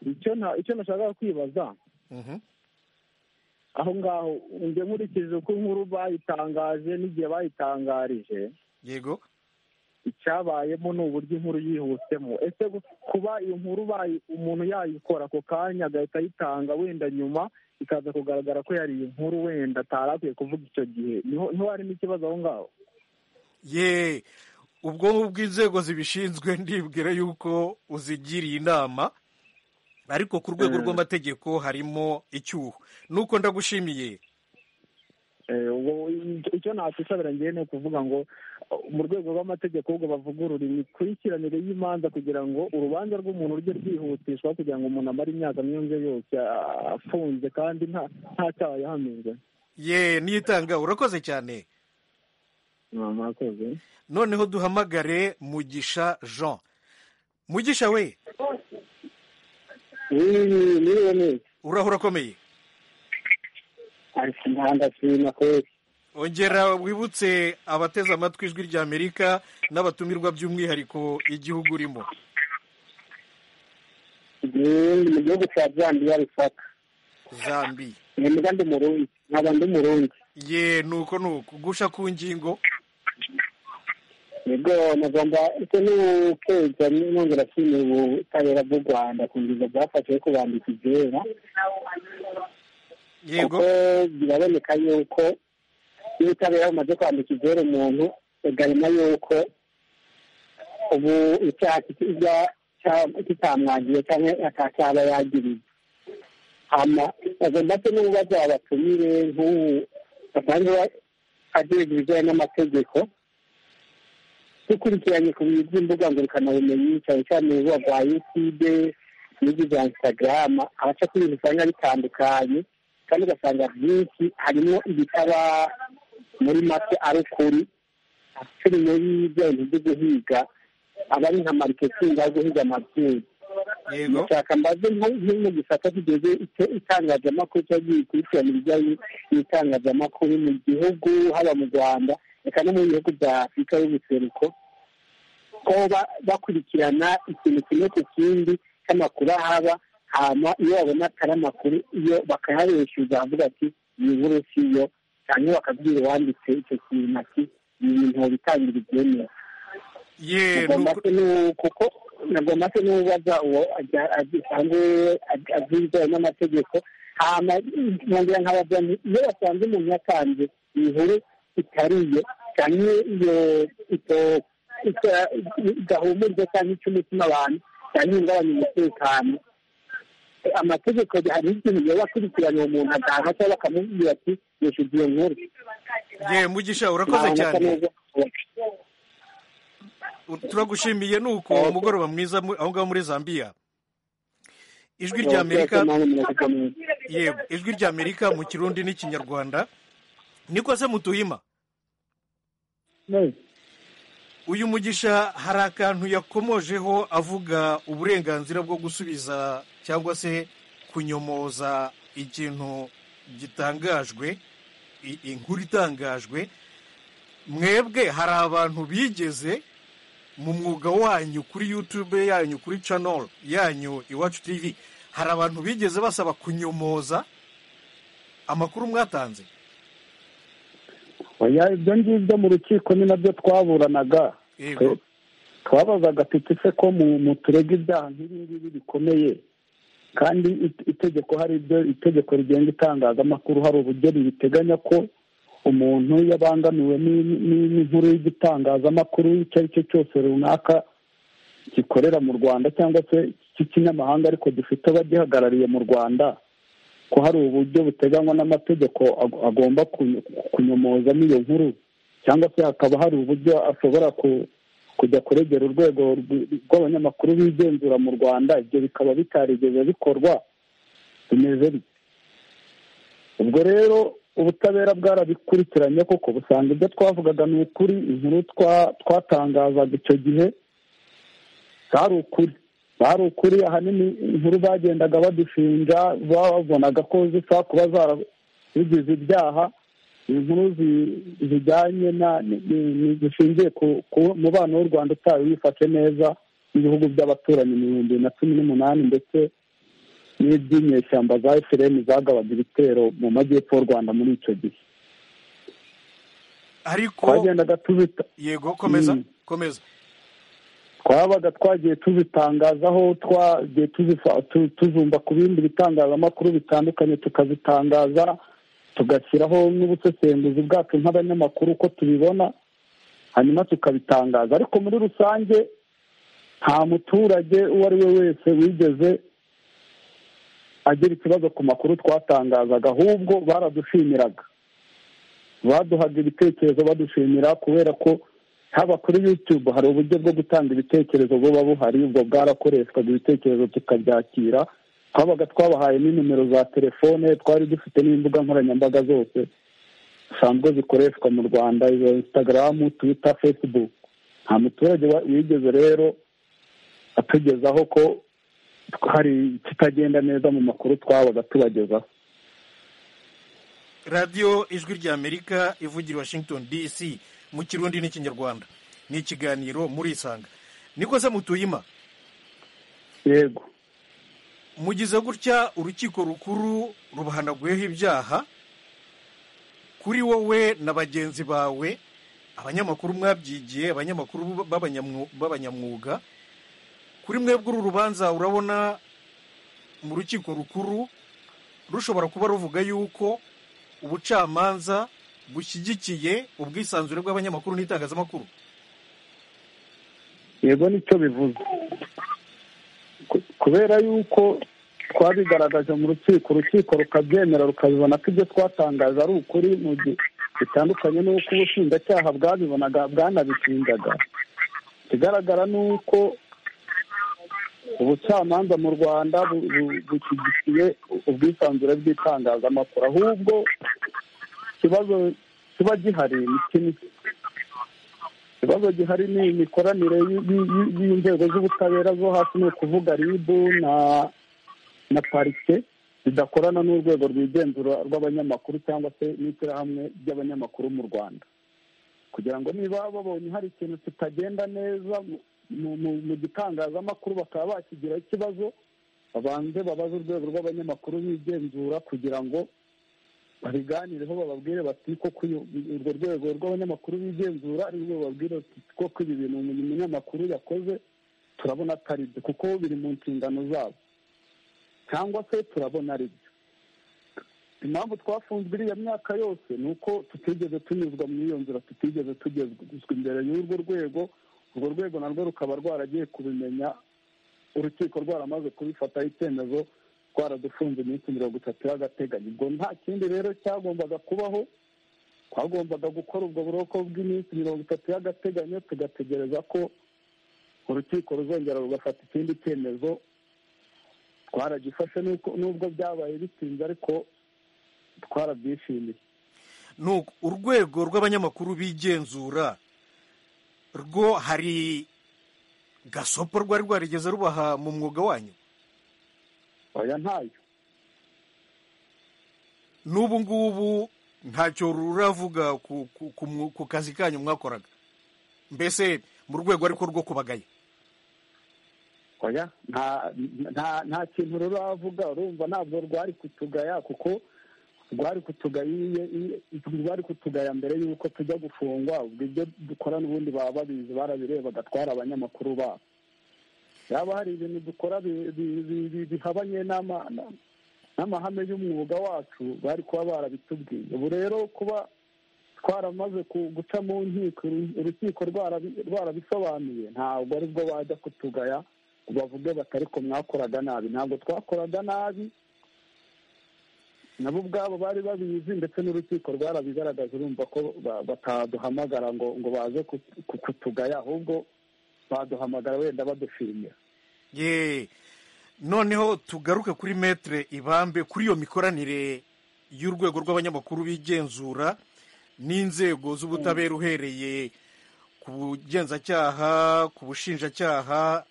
icyo nashakaga kwibaza aho ngaho njye nkurikije uko inkuru bayitangaje n'igihe bayitangarije yego icyabayemo ni uburyo inkuru yihutemo ese kuba iyo nkuru umuntu yayikora ako kanya agahita ayitanga wenda nyuma ikaza kugaragara ko yari inkuru wenda atari akwiye kuvuga icyo gihe niho harimo ikibazo aho ngaho ye ubwo ngubwo inzego zibishinzwe ndibwira yuko uzigiriye inama ariko ku rwego rw'amategeko harimo icyuho nuko ndagushimiye icyo nakwisabira ngewe ni ukuvuga ngo mu rwego rw'amategeko ubwo bavugurura imikurikiranire y'imanza kugira ngo urubanza rw'umuntu rujye rwihutishwa kugira ngo umuntu amare imyaka myinshi yose afunze kandi nta cyaha yahamijwe ye nitanga urakoze cyane mwakoze noneho duhamagare mugisha jean mugisha we niwe urahura akomeye ari ku muhanda sima kwezi ongera wibutse abateze amatwi ijwi ry'amerika n'abatumirwa by'umwihariko igihugu urimo ni mu gihugu cya zambiya rusaka zambi ni mbwa ndi murundi nkaba ndi murundi ye nuko nuko gusha ku ngingo nibwo mugomba ese n'ukweza nongera ashimira ubutabera bw'u rwanda ku ngingo bwafashe yo kubambika ibyera yego kuko biraboneka yuko iyo ubutabera bumaze kwambika ibyera umuntu garema yuko ubu icyaha kijya kitamwangiye cyangwa atacyaba yagiriye agomba se n'ububazo abatumire nk'ubu basanzwe agiye ibijyanye n'amategeko dukurikiranye ku bintu by'imbuga ngurukanabumenyi cyane cyane urubuga rwa yutube n'ibyo bya instagram abaca ku bintu usanga bitandukanye kandi ugasanga byinshi harimo ibitaba muri make ari ukuri turi muri bya bintu byo guhiga aba ari nka mariketingi ari guhiga amabyeyi ndashaka mbaze nk'umu gisata kigeze itangazamakuru cyangwa gikurikirana ibijyanye n'itangazamakuru mu gihugu haba mu rwanda reka no mu bihugu bya afurika y'ubuseruko ko bakurikirana ikintu kimwe ku kindi cy'amakuru ahaba hama iyo babona atari amakuru iyo bakayareshyuza avuga ati iyi nkuru si yo cyangwa bakabwira uwanditse icyo kintu ati ni ibintu bitangira ibyemewe kuko nagomba se n'ubaza uwo asanzwe azi ibijyanye n'amategeko hama nkongera nkabaza iyo basanze umuntu yatanze inkuru itariye cyangwa iyo idahumuriza cyangwa ica umutima abantu cyangwa ihungabanya umutekano amategeko hari ikintu iyo bakurikiranye uwo muntu atanga cyangwa bakamubwira ati yishyuza iyo nkuru ye mugisha urakoze cyane turagushimiye ni uko umugoroba mwiza aho ngaho muri zambiya ijwi rya amerika yego ijwi rya amerika mu kirundi n'ikinyarwanda niko se mutuhima uyu mugisha hari akantu yakomojeho avuga uburenganzira bwo gusubiza cyangwa se kunyomoza ikintu gitangajwe inkuru itangajwe mwebwe hari abantu bigeze mu mwuga wanyu kuri yutube yanyu kuri canoro yanyu iwacu tivi hari abantu bigeze basaba kunyomoza amakuru mwatanze ibyo ngibyo mu rukiko ni nabyo twaburanaga twabazaga tuti se ko mu turega ibyaha nk'ibi ngibi bikomeye kandi itegeko hari ibyo itegeko rigenga itangazamakuru hari uburyo ribiteganya ko umuntu yabangamiwe n'inkuru y'igitangazamakuru icyo ari cyo cyose runaka gikorera mu rwanda cyangwa se cy'ikinyamahanga ariko gifite abagihagarariye mu rwanda ko hari uburyo buteganywa n'amategeko agomba kunyomozamo iyo nkuru cyangwa se hakaba hari uburyo ashobora kujya kuregera urwego rw'abanyamakuru bigenzura mu rwanda ibyo bikaba bitarigeze bikorwa bimeze bityo ubwo rero ubutabera bwarabikurikiranye koko busanga ibyo twavugaga ni ukuri inkuru twatangazaga icyo gihe zari ukuri bari ukuri ahanini inkuru bagendaga badushinja babonaga ko zisa kuba zarabigize ibyaha inkuru zijyanye zishingiye ku mubano w'u rwanda utayo wifashe neza n'ibihugu by'abaturanyi ibihumbi bibiri na cumi n'umunani ndetse n'iby'inyeshyamba za efuperi zagabaga ibitero mu majyepfo y'u rwanda muri icyo gihe ariko twagendaga tubita yego komeza komeza twabaga twagiye tuzitangazaho twagiye tuzumva ku bindi bitangazamakuru bitandukanye tukazitangaza tugashyiraho n'ubusesenguzi bwacu nk'abanyamakuru uko tubibona hanyuma tukabitangaza ariko muri rusange nta muturage uwo ari we wese wigeze agira ikibazo ku makuru twatangazaga ahubwo baradushimiraga baduhaga ibitekerezo badushimira kubera ko haba kuri yutube hari uburyo bwo gutanga ibitekerezo buba buhari ubwo bwarakoreshwaga ibitekerezo tukabyakira twabaga twabahaye n'inimero za telefone twari dufite n'imbuga nkoranyambaga zose zisanzwe zikoreshwa mu rwanda izo insitagaramu twita fesibuku nta muturage wigeze rero atugezaho ko hari ikitagenda neza mu makuru twabaga tubagezaho radiyo ijwi rya amerika ivugira washington dc mu kirundi n'ikinyarwanda ni ikiganiro murisanga niko se mutuyima yego mugize gutya urukiko rukuru rubahanaguyeho ibyaha kuri wowe na bagenzi bawe abanyamakuru mwabyigiye abanyamakuru b'abanyamwuga kuri mwebwe uru rubanza urabona mu rukiko rukuru rushobora kuba ruvuga yuko ubucamanza bushyigikiye ubwisanzure bw'abanyamakuru n'itangazamakuru yego nicyo bivuze Ku- kubera yuko twabigaragaje mu rukiko urukiko rukabyemera rukabibona ko ibyo twatangaje ari ukuri mu gihe bitandukanye n'uko ubushinjacyaha bwabibonaga bwanabishinjaga ikigaragara ni uko ubucamanza mu rwanda bu- bu- bushyigikiye ubwisanzure bw'itangazamakuru ahubwo ikibazo kiba gihari ni kimwe ikibazo gihari ni imikoranire y- y- y- y'inzego z'ubutabera zo hasi ni ukuvuga ribu na na parike zidakorana n'urwego rwigenzura rw'abanyamakuru cyangwa se n'ishyirahamwe ry'abanyamakuru mu rwanda kugira ngo niba babonye hari ikintu kitagenda neza mu- mu- mu- mu gitangazamakuru bakaba bakigiraho ikibazo babanze babaze urwego rw'abanyamakuru bigenzura kugira ngo babiganireho bababwire bati koko uyu- urwo rwego rw'abanyamakuru bigenzura ari rwo bababwire bati koko ibi bintu uyu munyamakuru yakoze turabona atari byo kuko biri mu nshingano zabo cyangwa se turabona ari byo impamvu twafunzwe iriya myaka yose ni uko tutigeze tunyuzwa mu iyo nzira tutigeze tugezwa imbere y'urwo rwego urwo rwego narwo rukaba rwaragiye kubimenya urukiko rwaramaze kubifataho icyemezo twaradufunze iminsi mirongo itatu y'agateganyo ubwo nta kindi rero cyagombaga kubaho twagombaga gukora ubwo buroko bw'iminsi mirongo itatu y'agateganyo tugategereza ko urukiko ruzongera rugafata ikindi cyemezo twaragifashe nuko- nubwo byabaye bitinze ariko twarabyishimiye ni uku, urwego rw'abanyamakuru bigenzura rwo hari gasopo rwari rwarigeze rubaha mu mwuga wanyu oya ntayo n'ubu ngubu ntacyo ruravuga ku, ku, ku, mwu- ku kazi kanyu mwakoraga mbese mu rwego ariko rwo kubagaya oya nta nta nta kintu ruravuga urumva ntabwo rwari kutugaya kuko rwari kutugaya iyo- iyo- rwari kutugaya mbere y'uko tujya gufungwa ubwo ibyo dukora n'ubundi baba babizi barabirebaga twari abanyamakuru babo yaba hari ibintu dukora bi- bi- bi- bi- bihabanye n'ama- na- n'amahame y'umwuga wacu bari kuba barabitubwiye ubu rero kuba twaramaze ku- guca mu nkiko uru- urukiko rwarabi- rwarabisobanuye ntabwo ari bwo bajya kutugaya ngo bavuge bati ariko mwakoraga nabi ntabwo twakoraga nabi nabo ubwabo bari babizi ndetse n'urukiko rwarabigaragaje urumva ko ba- bataduhamagara ngo ngo baze ku- ku- kutugaya ahubwo baduhamagara wenda badushimira ye noneho tugaruke kuri metre ibambe kuri iyo mikoranire y'urwego rw'abanyamakuru bigenzura n'inzego z'ubutabera uhereye ku bugenzacyaha ku bushinjacyaha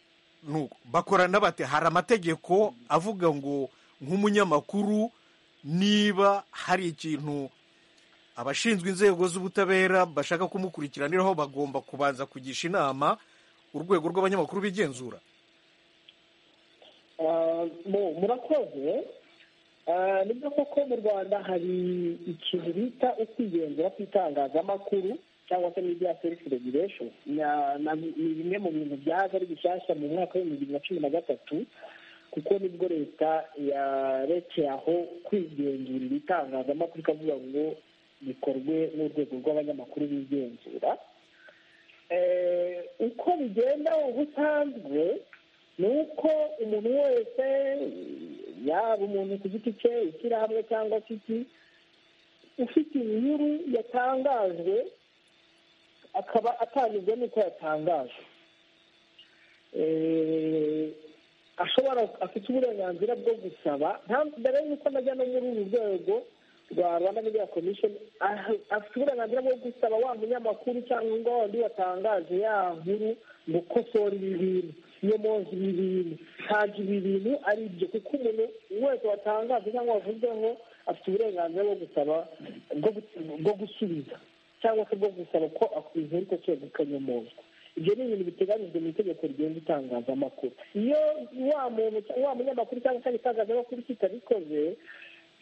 nuko bakorana bate hari amategeko avuga ngo nk'umunyamakuru niba hari ikintu abashinzwe inzego z'ubutabera bashaka kumukurikiraniraho bagomba kubanza kugisha inama urwego rw'abanyamakuru bigenzura Ah, mu- murakoze Ah, nibyo koko mu rwanda hari ikintu bita ukwigenzura kw'itangazamakuru cyangwa se media service regulation Na- na- ni bimwe mu bintu byaje ari bishyashya mu mwaka w'ibihumbi bibiri na cumi na gatatu kuko nibwo leta yarekeye aho kwigenzurira itangazamakuru ikavuga ngo bikorwe n'urwego rw'abanyamakuru bigenzura Eh, uko bigenda ubusanzwe ni uko umuntu wese yaba umuntu ku giti cye ishyirahamwe cyangwa se iki ufite inkuru yatangajwe akaba atanyuzwe n'uko yatangajwe Eh, ashobora afite uburenganzira bwo gusaba nta- mbere y'uko najya no muri uru rwego rwa rwanda media commission ah- afite uburenganzira bwo gusaba wa munyamakuru cyangwa wandi watangaje ya nkuru ngo kosora ibi bintu nyomoza ibi bintu ntabwo ibi bintu ari ibyo kuko umuntu wese watangaje cyangwa wavuzweho afite uburenganzira bwo gusaba bwo gu- bwo gusubiza cyangwa se bwo gusaba ko inkuru ikosorwa ikanyomozwa ibyo ni ibintu biteganyijwe mu itegeko rigenga itangazamakuru iyo wa muntu wa munyamakuru cyangwa se itangazamakuru kitabikoze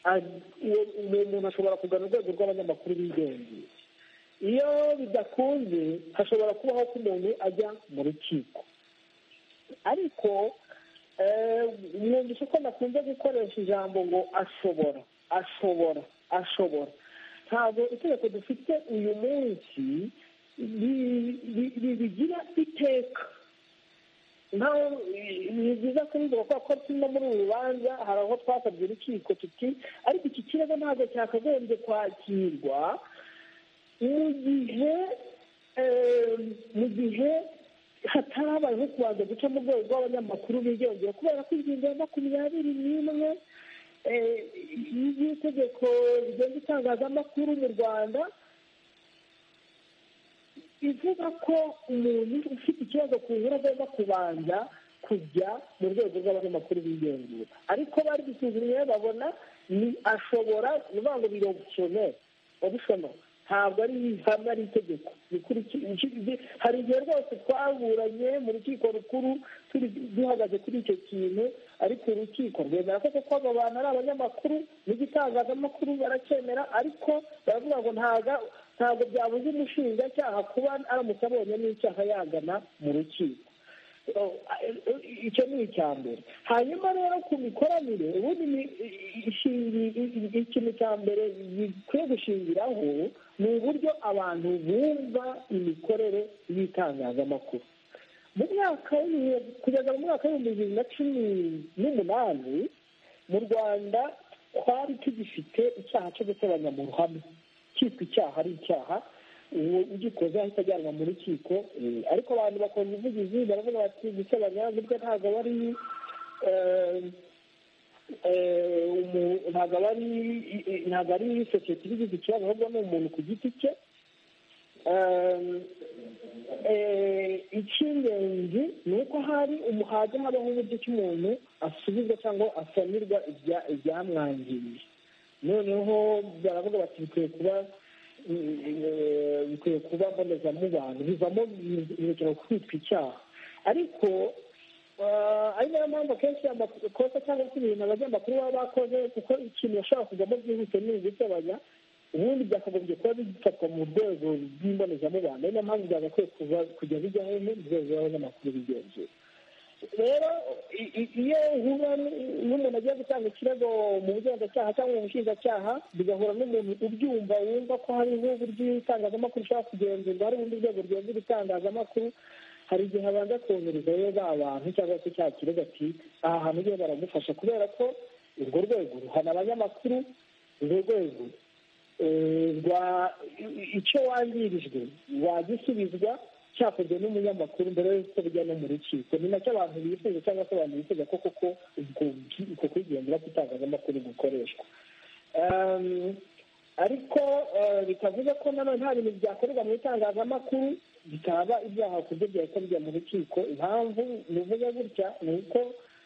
a- uwo- uwo muntu ashobora kugana urwego rw'abanyamakuru bigengeye iyo bidakunze hashobora kubaho ko umuntu ajya mu rukiko ariko eh, mwumvise ko nakunze gukoresha ijambo ngo ashobora ashobora ashobora ntabwo itegeko dufite uyu munsi rigira iteka nawe ni byiza kubivuga kubera ko tuno muri uru rubanza hari aho twasabye urukiko tuti ariko iki kibazo ntabwo cyakagombye kwakirwa mu gihe mu gihe hatarabayeho kubanza guca mu rwego rw'abanyamakuru bigendera kubera ko ingingo ya makumyabiri n'imwe y'itegeko rigenga itangazamakuru mu rwanda ivuga ko umuntu ufite ikibazo ku nkuru agomba kubanza kujya mu rwego rw'abanyamakuru bigenzura ariko bari gusuzumye babona ni ashobora ni ukuvuga ngo birobusone obusone ntabwo ari ihame itegeko hari igihe rwose twaburanye mu rukiko rukuru duhagaze kuri icyo kintu ariko urukiko rwemera ko kuko abo bantu ari abanyamakuru n'igitangazamakuru baracyemera ariko baravuga ngo ntabwo byabuze umushinjacyaha kuba aramutse abonye n'icyaha yagana mu rukiko icyo ni icya mbere hanyuma rero ku mikoranire ubundi ikintu cya mbere gikwiye gushingiraho ni uburyo abantu bumva imikorere y'itangazamakuru mu mwaka kugeza mu mwaka w'ibihumbi bibiri na cumi n'umunani mu rwanda twari tugifite icyaha cyo gutoranya mu ruhame cyitwa icyaha ari icyaha uwo ugikoze ahita ajyanwa mu rukiko ariko abantu bakunda ubuvugizi baravuga bati gusebanya burya ntabwo aba ari ntabwo aba ari ntabwo ari sosiyete ibigize ikibazo ahubwo ni umuntu ku giti cye icy'ingenzi ni uko hari umuhazi habaho uburyo ki umuntu asubizwa cyangwa asanirwa ibyamwangiriye noneho baravuga bati bikwiye kuba bikwiye kuba mbonezamubano bivamo birekera kwitwa icyaha ariko ari nayo mpamvu akenshi amakosa cyangwa se ibintu abanyamakuru baba bakoze kuko ikintu bashobora kujyamo byihuse ni ugusebanya ubundi byakagombye kuba bifatwa mu rwego rw'imbonezamubano ari nayo mpamvu byagakwiye kujya bijya hehe mu rwego rw'abanyamakuru bigenzura rero iyo uhura n'umuntu agiye gutanga ikirego mu bugenzacyaha cyangwa mu bushinjacyaha bigahura n'umuntu ubyumva wumva ko hariho uburyo itangazamakuru ushobora kugenzurwa hari ubundi rwego rwenzura itangazamakuru hari igihe abanza kohereza rero ba bantu cyangwa se cya kirego ati aha hantu rero baramufasha kubera ko urwo rwego ruhana abanyamakuru urwo rwego rwa icyo wangirijwe wagisubizwa cyakozwe n'umunyamakuru mbere y'uko bijya no mu rukiko ni nacyo abantu bifuza cyangwa se abantu bifuza ko koko ubwo kwigendera kw'itangazamakuru gukoreshwa ariko bitavuze ko nanone nta bintu byakorerwa mu itangazamakuru bitaba ibyaha ku byo byakorwa mu rukiko impamvu bivuze gutya ni uko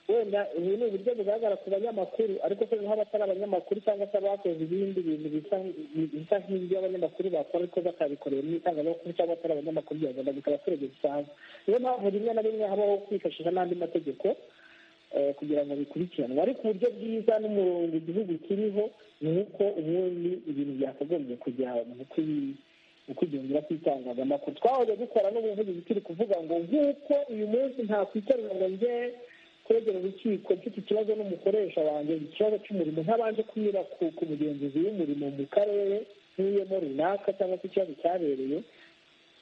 wenda ubu ni uburyo bugaragara ku banyamakuru ariko se niho abatari abanyamakuru cyangwa se abakoze ibindi bintu bisa nk'ibyo abanyamakuru bakora ariko batabikoreye mu itangazamakuru cyangwa atari abanyamakuru byagenda bikaba abaturage bisanzwe niyo mpamvu rimwe na rimwe habaho kwifashisha n'andi mategeko kugira ngo bikurikiranwe ariko uburyo bwiza n'umurongo igihugu kiriho ni uko ubundi ibintu byakagombye kujya mu kwigendera kw'itangazamakuru twahoze dukora n'ubuvugizi turi kuvuga ngo nk'uko uyu munsi nta kwitarura ngo njye kwegera urukiko mfite ikibazo n'umukoresha wanjye ikibazo cy'umurimo ntabanje kunyura ku mugenzuzi w'umurimo mu karere nk'uyemo runaka cyangwa se ikibazo cyabereye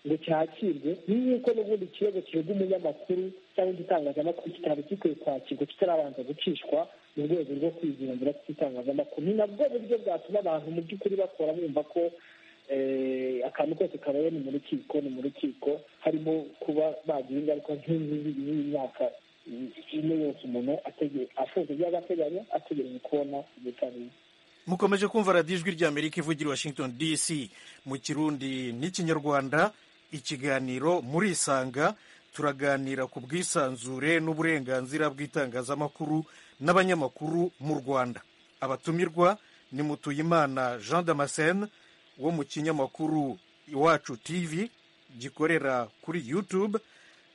ngo cyakirwe nk'uko n'ubundi ikibazo kirega umunyamakuru cyangwa igitangazamakuru kitari gikwiye kwakirwa kitarabanza gucishwa mu rwego rwo kwigenzuza kw'itangazamakuru ni nabwo buryo bwatuma abantu mu by'ukuri bakora bumva ko akantu kose kabaye ni mu rukiko ni mu rukiko harimo kuba bagira ingaruka nk'imyaka ino yose umuntu afunze by'agateganyo ategereje kubona ubutabera mukomeje kumva radiyo ijwi ry'amerika ivugira i washington dc mu kirundi n'ikinyarwanda ikiganiro murisanga turaganira ku bwisanzure n'uburenganzira bw'itangazamakuru n'abanyamakuru mu rwanda abatumirwa ni mutuyimana jean damascene wo mu kinyamakuru iwacu tv gikorera kuri youtube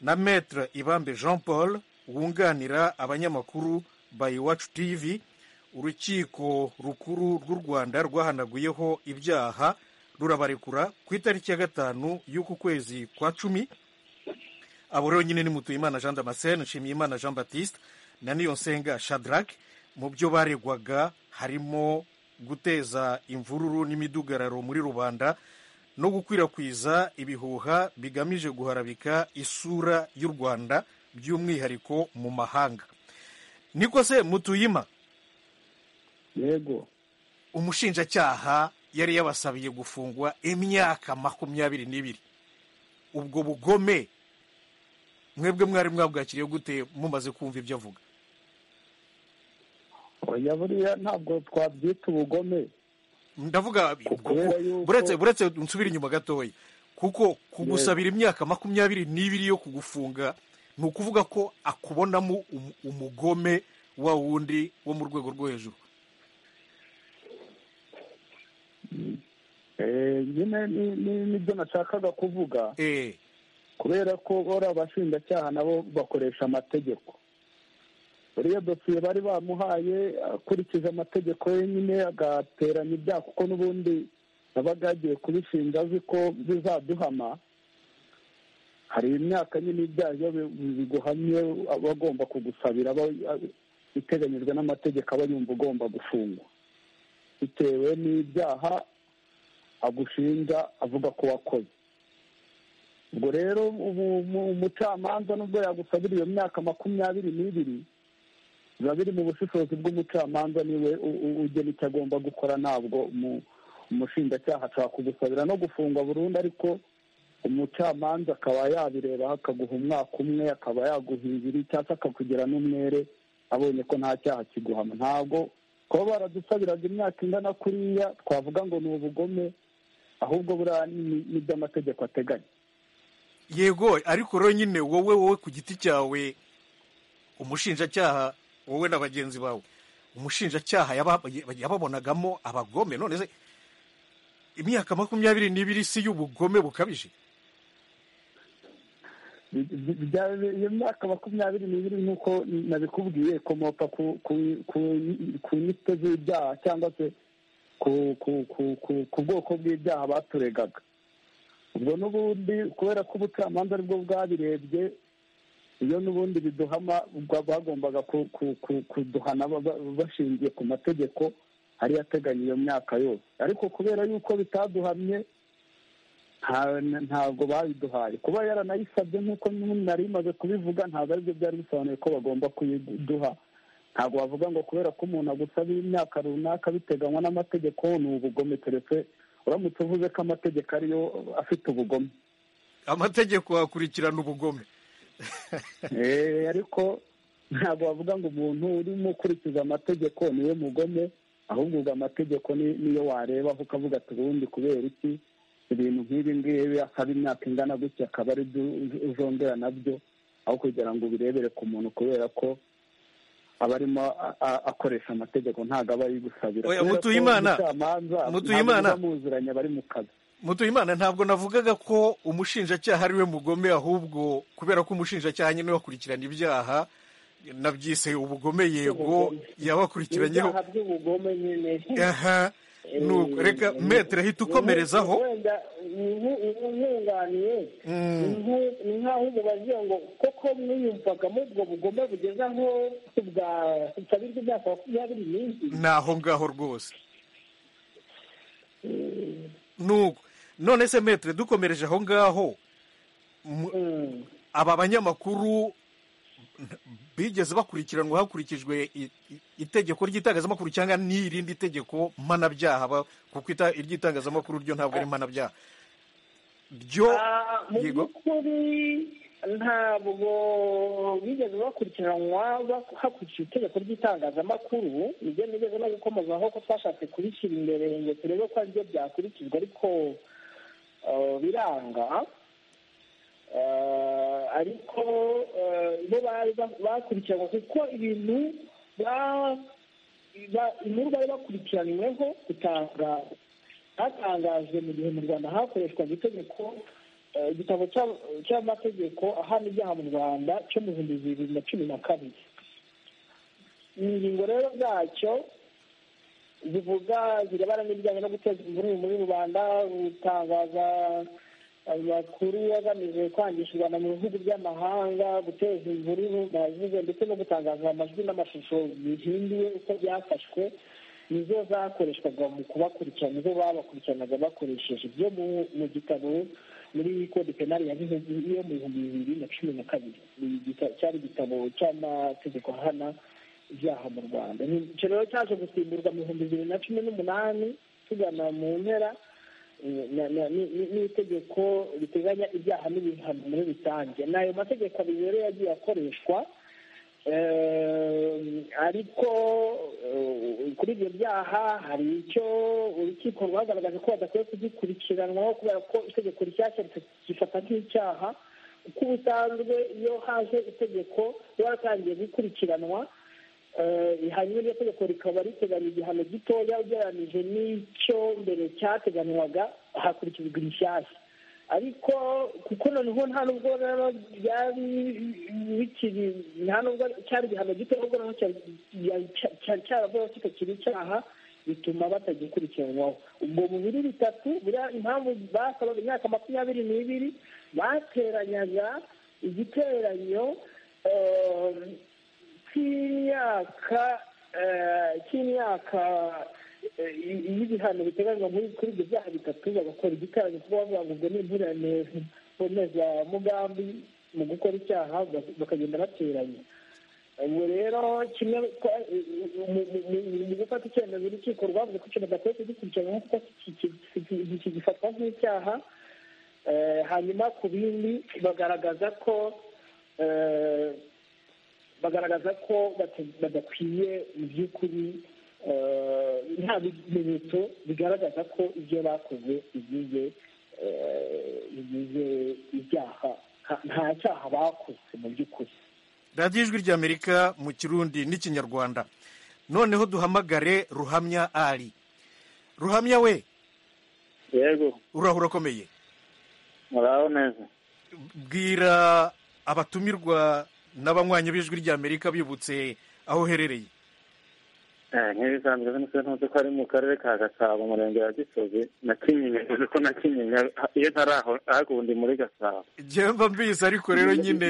na metre ibambe jean paul wunganira abanyamakuru by iwacu tv urukiko rukuru rw'u rwanda rwahanaguyeho ibyaha rurabarekura ku itariki ya gatanu y'uku kwezi kwa cumi abo rero nyine ni mutuyimana jean damascene nshimiyimana jean baptiste na niyonsenga shadrack mu byo baregwaga harimo guteza imvururu n'imidugararo muri rubanda no gukwirakwiza ibihuha bigamije guharabika isura y'u rwanda by'umwihariko mu mahanga niko se mutuyima yego umushinjacyaha yari yabasabiye gufungwa imyaka makumyabiri n'ibiri ubwo bugome mwebwe mwari mwabwakiriye gute mumaze kumva ibyo avuga oya buriya ntabwo twabyita ubugome ndavuga Kubera yuko- buretse buretse nsubire inyuma gatoya kuko kugusabira imyaka makumyabiri n'ibiri yo kugufunga ni ukuvuga ko akubonamo um- umugome wa wundi wo mu rwego rwo hejuru Eh, nyine ni- ni- nibyo nashakaga kuvuga eh kubera ko bora abashinjacyaha nabo bakoresha amategeko buriya dosiye bari bamuhaye akurikije amategeko ye nyine agateranya ibyaha kuko n'ubundi yabaga yagiye kubishinga azi ko bizaduhama hari imyaka nyine ibyaha iyo bi- biguhamye aba agomba kugusabira aba aba- iteganyijwe n'amategeko aba yumva ugomba gufungwa bitewe n'ibyaha agushinja avuga ko wakoze ubwo rero ubu mu- umucamanza nubwo yagusabira iyo myaka makumyabiri n'ibiri biba biri mu bushishozi bw'umucamanza niwe u- u- ugena icyo agomba gukora ntabwo umu- umushinjacyaha ashobora kugusabira no gufungwa burundu ariko umucamanza akaba yabireba akaguha umwaka umwe akaba yaguha ibiri cyangwa se akakugira n'umwere abonye ko nta cyaha kiguhama ntabwo kuba baradusabiraga imyaka ingana kuriya twavuga ngo ni ubugome ahubwo buriya ni- ni iby'amategeko ateganya yego ariko rero nyine wowe wowe ku giti cyawe umushinjacyaha wowe na bagenzi bawe umushinjacyaha yaba- yababonagamo abagome none se imyaka makumyabiri n'ibiri si y'ubugome bukabije iyo myaka makumyabiri n'ibiri nk'uko nabikubwiye ikomoka ku ku ku- ku nyito z'ibyaha cyangwa se ku ku ku ku- ku bwoko bw'ibyaha baturegaga ubwo n'ubundi kubera ko ubucamanza aribwo bwabirebye iyo n'ubundi biduhama ubwo bagombaga ku- ku- ku- kuduhana ba- ba- bashingiye ku mategeko ari ateganya iyo myaka yose ariko kubera yuko bitaduhamye nta- ntabwo babiduhaye kuba yaranayisabye nk'uko n'ubundi nari bimaze kubivuga ntabwo aribyo byari bisobanuye ko bagomba kuyiduha ntabwo bavuga ngo kubera ko umuntu agusabira imyaka runaka biteganywa n'amategeko ni ubugome keretse uramutse uvuze ko amategeko ariyo afite ubugome amategeko akurikirana ubugome Eh, ariko ntabwo bavuga ngo umuntu urimo ukurikiza amategeko niwe mugome ahubwo ubwo amategeko ni- niyo warebaho ukavuga ati ubundi kubera iki ibintu nk'ibi ngibi akaba imyaka ingana gutya akaba ari byo uz- uzongera nabyo aho kugira ngo ubirebere ku muntu kubera ko aba arimo a- a- akoresha amategeko ntabwo aba yigusabira Oya, Kubera ko Mutuyimana, umucamanza Mutuyimana. ntabwo biba muziranye bari mu kazi mutuyimana ntabwo navugaga ko umushinjacyaha ari we mugome ahubwo kubera ko umushinjacyaha nyine wakurikirana ibyaha nabyise ubugome yego yabakurikiranyeho ibyaha by'ubugome nyine aha nuko reka metere ahita ukomerezaho wenda ni nku- ni nkunganiye Mm. ni nku- ni nk'aho umubazira ngo koko mwiyumvagamo ubwo bugome bugeza aho bwa butabirwa imyaka makumyabiri n'ibiri ni aho ngaho rwose nuko none se metere dukomereje aho ngaho mu- Mm. aba banyamakuru bigeze bakurikiranwa hakurikijwe i- i- itegeko ry'itangazamakuru cyangwa n'irindi tegeko mpanabyaha ba- kuko ita- iry'itangazamakuru ryo ntabwo ari mpanabyaha ryo Ah, mu yego by'ukuri ntabwo bigeze bakurikiranwa bak- hakurikijwe itegeko ry'itangazamakuru nibyo nigeze no gukomozaho ko twashatse kubishyira imbere ngo turebe ko aribyo byakurikijwe ariko ah, biranga Ah, ariko ah, bo bari ba- bakurikiranwa kuko ibintu ba- ba- inkuru bari bakurikiranyweho gutanga hatangajwe mu gihe mu rwanda hakoreshwaga itegeko eh, igitabo cya- cy'amategeko ahana ibyaha mu rwanda cyo mu bihumbi bibiri na cumi na kabiri ingingo rero zacyo zivuga zirebana n'ibijyanye no guteza imvururu muri rubanda gutangaza amakuru agamije kwangisha u rwanda mu bihugu by'amahanga guteza imvururu nazize ndetse no gutangaza amajwi n'amashusho bihinduye uko byafashwe nizo zakoreshwaga mu kubakurikirana nizo babakurikiranaga bakoresheje ibyo mu gitabo muri kode penali ya yo mu bihumbi bibiri na cumi na kabiri cyari igitabo cy'amategeko ahana ibyaha mu rwanda icyo rero cyaje gusimburwa mu bihumbi bibiri na cumi n'umunani tugana mu mpera n'itegeko riteganya ibyaha n'ibihano muri rusange ni ayo mategeko abiri rero yagiye akoreshwa ariko kuri ibyo byaha hari icyo urukiko rwagaragaje ko badakwiye kugikurikiranwaho kubera ko itegeko rishyashya rifata nk'icyaha kuko ubusanzwe iyo haje itegeko riba ritangiye gukurikiranwa hanyuma iryo tegeko rikaba riteganya igihano gitoya ugereranyije n'icyo mbere cyateganywaga hakurikijwe irishyashya ariko kuko noneho nta nubwo rero byari bikiri nta nubwo cyari igihano gito ahubwo noneho cyari cyaravuyeho kitakiri icyaha bituma batagikurikiranwaho ubwo mu biri bitatu buriya impamvu basabaga imyaka makumyabiri n'ibiri bateranyaga igiteranyo cy'imyaka cy'imyaka y'ibihano biteganywa kuri ibyo byaha bitatu bagakora igiteranyo kuba bavuga ngo ubwo ni inturane mbonezamugambi mu gukora icyaha bakagenda bateranya ubu rero kimwe mu gufata icyemezo urukiko rwavuze ko ikintu badakwiye kugikurikirana kuko kigifatwa nk'icyaha hanyuma ku bindi bagaragaza ko bagaragaza ko badakwiye mu by'ukuri nta bimenyetso bigaragaza ko ibyo bakoze bigize ibyaha nta cyaha bakoze mu by'ukuri radiyo ijwi ry'amerika mu kirundi n'ikinyarwanda noneho duhamagare ruhamya ari ruhamya we yego urahura urakomeye muraho neza bwira abatumirwa n'abanywanyi b'ijwi ry'amerika bibutse aho uherereye nk'ibisanzwe ntuzi ko ari mu karere ka gasabo umurenge wa gisozi na kinyinya ntuzi ko na kinyinya iyo ntari aho hakundi muri gasabo mba mbizi ariko rero nyine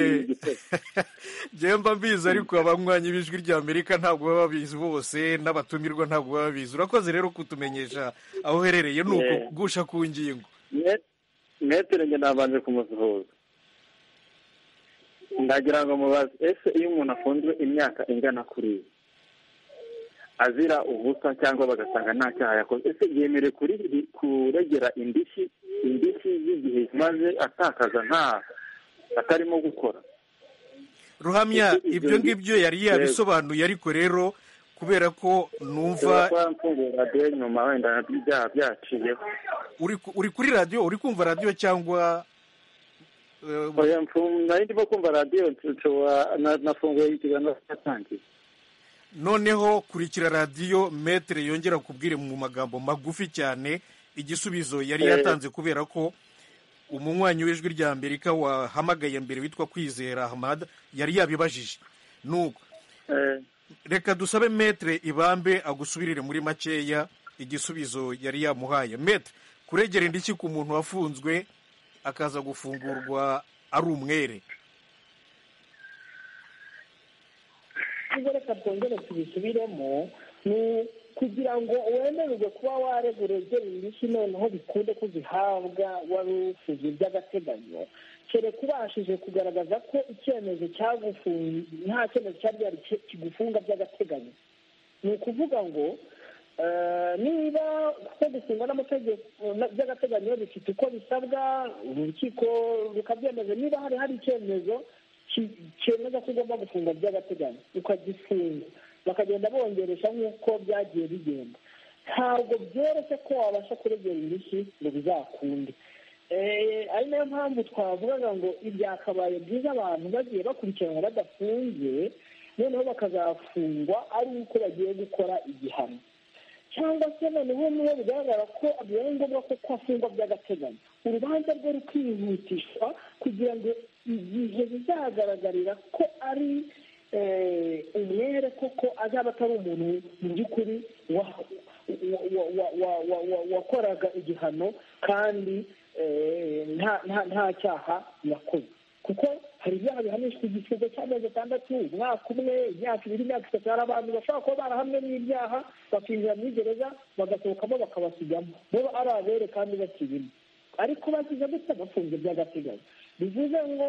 mba mbizi ariko abanywanyi b'ijwi ry'amerika ntabwo baba babizi bose n'abatumirwa ntabwo baba babizi urakoze rero kutumenyesha aho uherereye ni ukugusha ku ngingo metero njye nabanje kumusuhuza ndagira ngo mubaze ese iyo umuntu afunzwe imyaka ingana kuri ibi azira ubusa cyangwa bagasanga nta cyaha yakoze ese yemerewe kuregera indishyi indishyi y'igihe maze atakaza nta atarimo gukora ruhamya ibyo ngibyo yari yabisobanuye ariko rero kubera ko numva radiyo nyuma wenda nabyo ibyaha byaciyeho uri kuri radiyo uri kumva radiyo cyangwa nari ndimo kumva radiyo nafunguye ikiganiro cyatangiye noneho kurikira radiyo metere yongera kubwire mu magambo magufi cyane igisubizo yari yatanze kubera ko umunywanyi w'ijwi rya amerika wahamagaye mbere witwa kwizera hamada yari yabibajije nuko reka dusabe metere ibambe agusubirire muri makeya igisubizo yari yamuhaye metere kuregera indishyi ku muntu wafunzwe akaza gufungurwa ari umwere ubwo reka twongere tubisubiremo ni kugira ngo wemererwe kuba waregura urugero indishyi noneho bikunde ko uzihabwa wari ufuze by'agateganyo kereka ubashije kugaragaza ko icyemezo cyagufunze nta cyemezo cyari gihari kigufunga by'agateganyo ni ukuvuga ngo niba kuko gufungwa n'amategeko by'agateganyo bifite uko bisabwa urukiko rukabyemeza niba hari hari icyemezo cyemeza ko ugomba gufunga by'agateganyo ukagifunga bakagenda bongeresha nk'uko byagiye bigenda ntabwo byoroshye ko wabasha kuregera indishyi ngo bizakunde ari nayo mpamvu twavugaga ngo ibyakabaye byiza abantu bagiye bakurikiranwa badafungiye noneho bakazafungwa ari uko bagiye gukora igihano cyangwa se noneho niyo bigaragara ko bibaye ngombwa ko kwafungwa by'agateganyo urubanza rwe rukihutishwa kugira ngo igihe bizagaragarira ko ari umwere koko azaba atari umuntu mu by'ukuri wakoraga igihano kandi nta cyaha yakoze kuko hari ibyaha bihanishwa igisigo cy'amezi atandatu umwaka umwe imyaka ibiri imyaka itatu hari abantu bashobora kuba barahamwe n'ibyaha bakinjira muri gereza bagasohokamo bakabasigamo bo ari abere kandi bakirimo ariko bakize gutya bafunze by'agateganyo bivuze ngo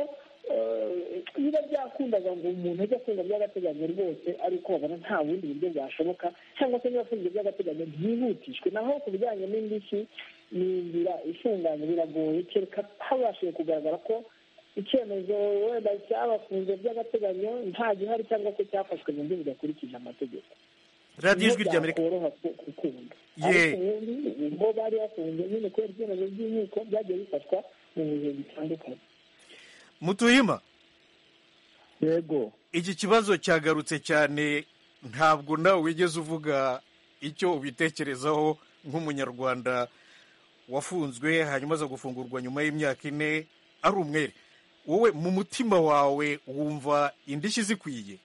biba byakundaga ngo umuntu ajye afunga by'agateganyo rwose ariko babona nta bundi buryo bwashoboka cyangwa se niba afunze by'agateganyo byihutishwe naho ku bijyanye n'indishyi ni inzira ifunganye biragoye kereka habashije kugaragara ko icyemezo wenda cyabafunze by'agateganyo nta gihari cyangwa se cyafashwe mu buryo budakurikije amategeko radiyo ijwi ry'amerika byakoroha gukunda ariko ubundi ubwo bari bafunze nyine kubera ibyemezo by'inkiko byagiye bifatwa mu bihe bitandukanye mutuyima yego iki kibazo cyagarutse cyane ntabwo nawe wigeze uvuga icyo ubitekerezaho nk'umunyarwanda wafunzwe hanyuma aza gufungurwa nyuma y'imyaka ine ari umwere wowe mu mutima wawe wumva indishyi zikwiye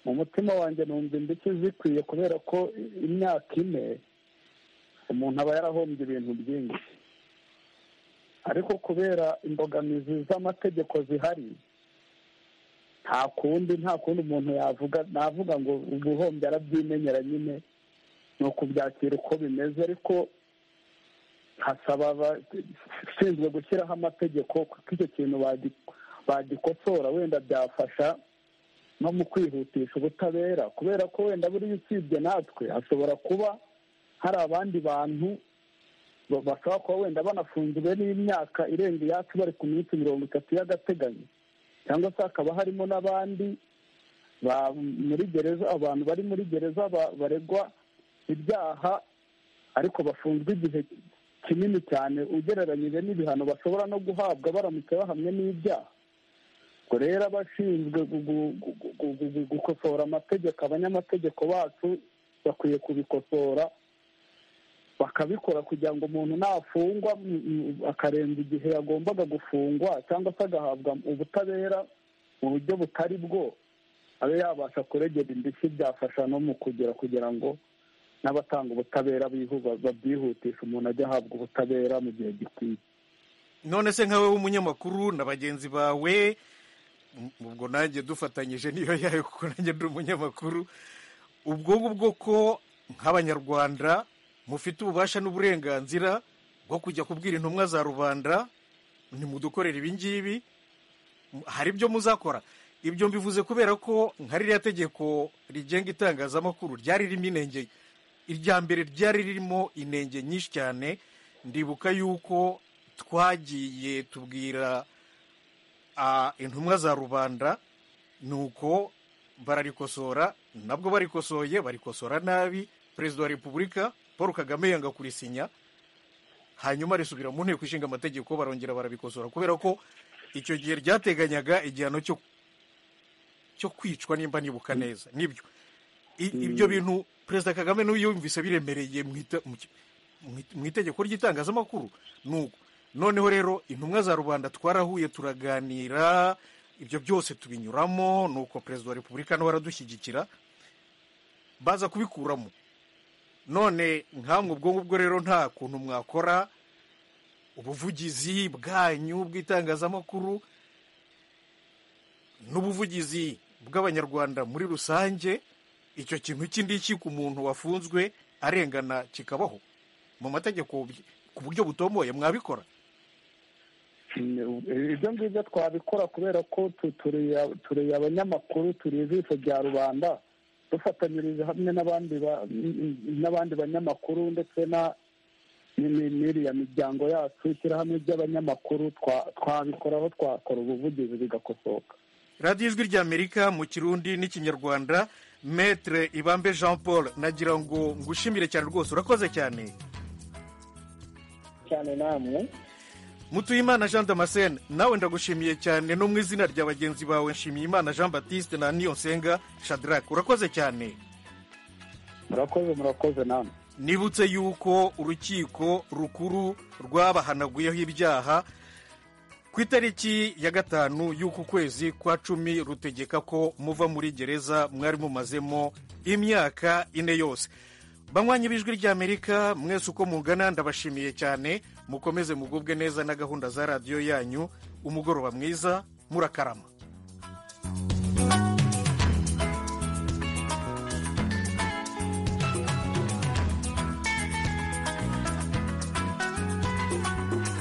mu mutima wanjye numva indishyi zikwiye kubera ko imyaka ine umuntu aba yarahombye ibintu byinshi ariko kubera imbogamizi z'amategeko zihari nta kundi nta kundi umuntu yavuga navuga ngo ubuhombye arabyimenyera nyine ni ukubyakira uko bimeze ariko hasaba abashinzwe gushyiraho amategeko kuko icyo kintu bagikosora wenda byafasha no mu kwihutisha ubutabera kubera ko wenda buriya usibye natwe hashobora kuba hari abandi bantu bashobora kuba wenda banafungiwe n'imyaka irenga iyacu bari ku minsi mirongo itatu y'agateganyo cyangwa se hakaba harimo n'abandi muri gereza abantu bari muri gereza baregwa ibyaha ariko bafunzwe igihe kinini cyane ugereranyije n'ibihano bashobora no guhabwa baramutse bahamwe n'ibyaha ubwo rero abashinzwe gukosora amategeko abanyamategeko bacu bakwiye kubikosora bakabikora kugira ngo umuntu nafungwa akarenza igihe yagombaga gufungwa cyangwa se agahabwa ubutabera mu buryo butari bwo abe yabasha kuregera indishyi byafasha no mu kugira kugira ngo n'abatanga ubutabera babyihutisha umuntu ajya ahabwa ubutabera mu gihe gikwiye none se nka wowe w'umunyamakuru na bagenzi bawe ubwo nanjye dufatanyije niyo yayo kuko nanjye ndi umunyamakuru ubwo ngubwo ko nk'abanyarwanda mufite ububasha n'uburenganzira bwo kujya kubwira intumwa za rubanda ntimudukorere ibi ngibi hari ibyo muzakora ibyo mbivuze kubera ko nka ririya tegeko rigenga itangazamakuru ryari ririmo inenge irya mbere ryari ririmo inenge nyinshi cyane ndibuka yuko twagiye tubwira intumwa za rubanda ni uko bararikosora nabwo barikosoye barikosora nabi perezida wa repubulika paul kagame yanga kurisinya hanyuma risubira mu nteko ishinga amategeko barongera barabikosora kubera ko icyo gihe ryateganyaga igihano cyo kwicwa nimba nibuka neza nibyo ibyo bintu perezida kagame yumvise biremereye mu itegeko ry'itangazamakuru nuko noneho rero intumwa za rubanda twarahuye turaganira ibyo byose tubinyuramo nuko perezida wa repubulika nawe aradushyigikira baza kubikuramo none nkamwe ubwo ngubwo rero nta kuntu mwakora ubuvugizi bwanyu bw'itangazamakuru n'ubuvugizi bw'abanyarwanda muri rusange icyo kintu cy'indiki ku muntu wafunzwe arengana kikabaho mu mategeko ku buryo butomboye mwabikora ibyo ngibyo twabikora kubera ko turiye abanyamakuru turiye ijisho rya rubanda dufatanyiriza hamwe n'abandi banyamakuru ndetse n'iriya miryango yacu ishyirahamwe ry'abanyamakuru twabikoraho twakora ubuvugizi bigakosoka radiyo ijwi ry'amerika mu kirundi n'ikinyarwanda metere ibambe jean paul nagira ngo ngushimire cyane rwose urakoze cyane cyane namwe mutuyimana jean damascene nawe ndagushimiye cyane no mu izina rya bagenzi bawe nshimiyimana jean batiste na niyonsenga shadrake urakoze cyane murakoze murakoze namwe nibutse yuko urukiko rukuru rwabahanaguyeho ibyaha ku itariki ya gatanu y'uku kwezi kwa cumi rutegeka ko muva muri gereza mwari mumazemo imyaka ine yose banywanyi b'ijwi ry'amerika mwese uko mugana ndabashimiye cyane mukomeze mugubwe neza na gahunda za radiyo yanyu umugoroba mwiza murakarama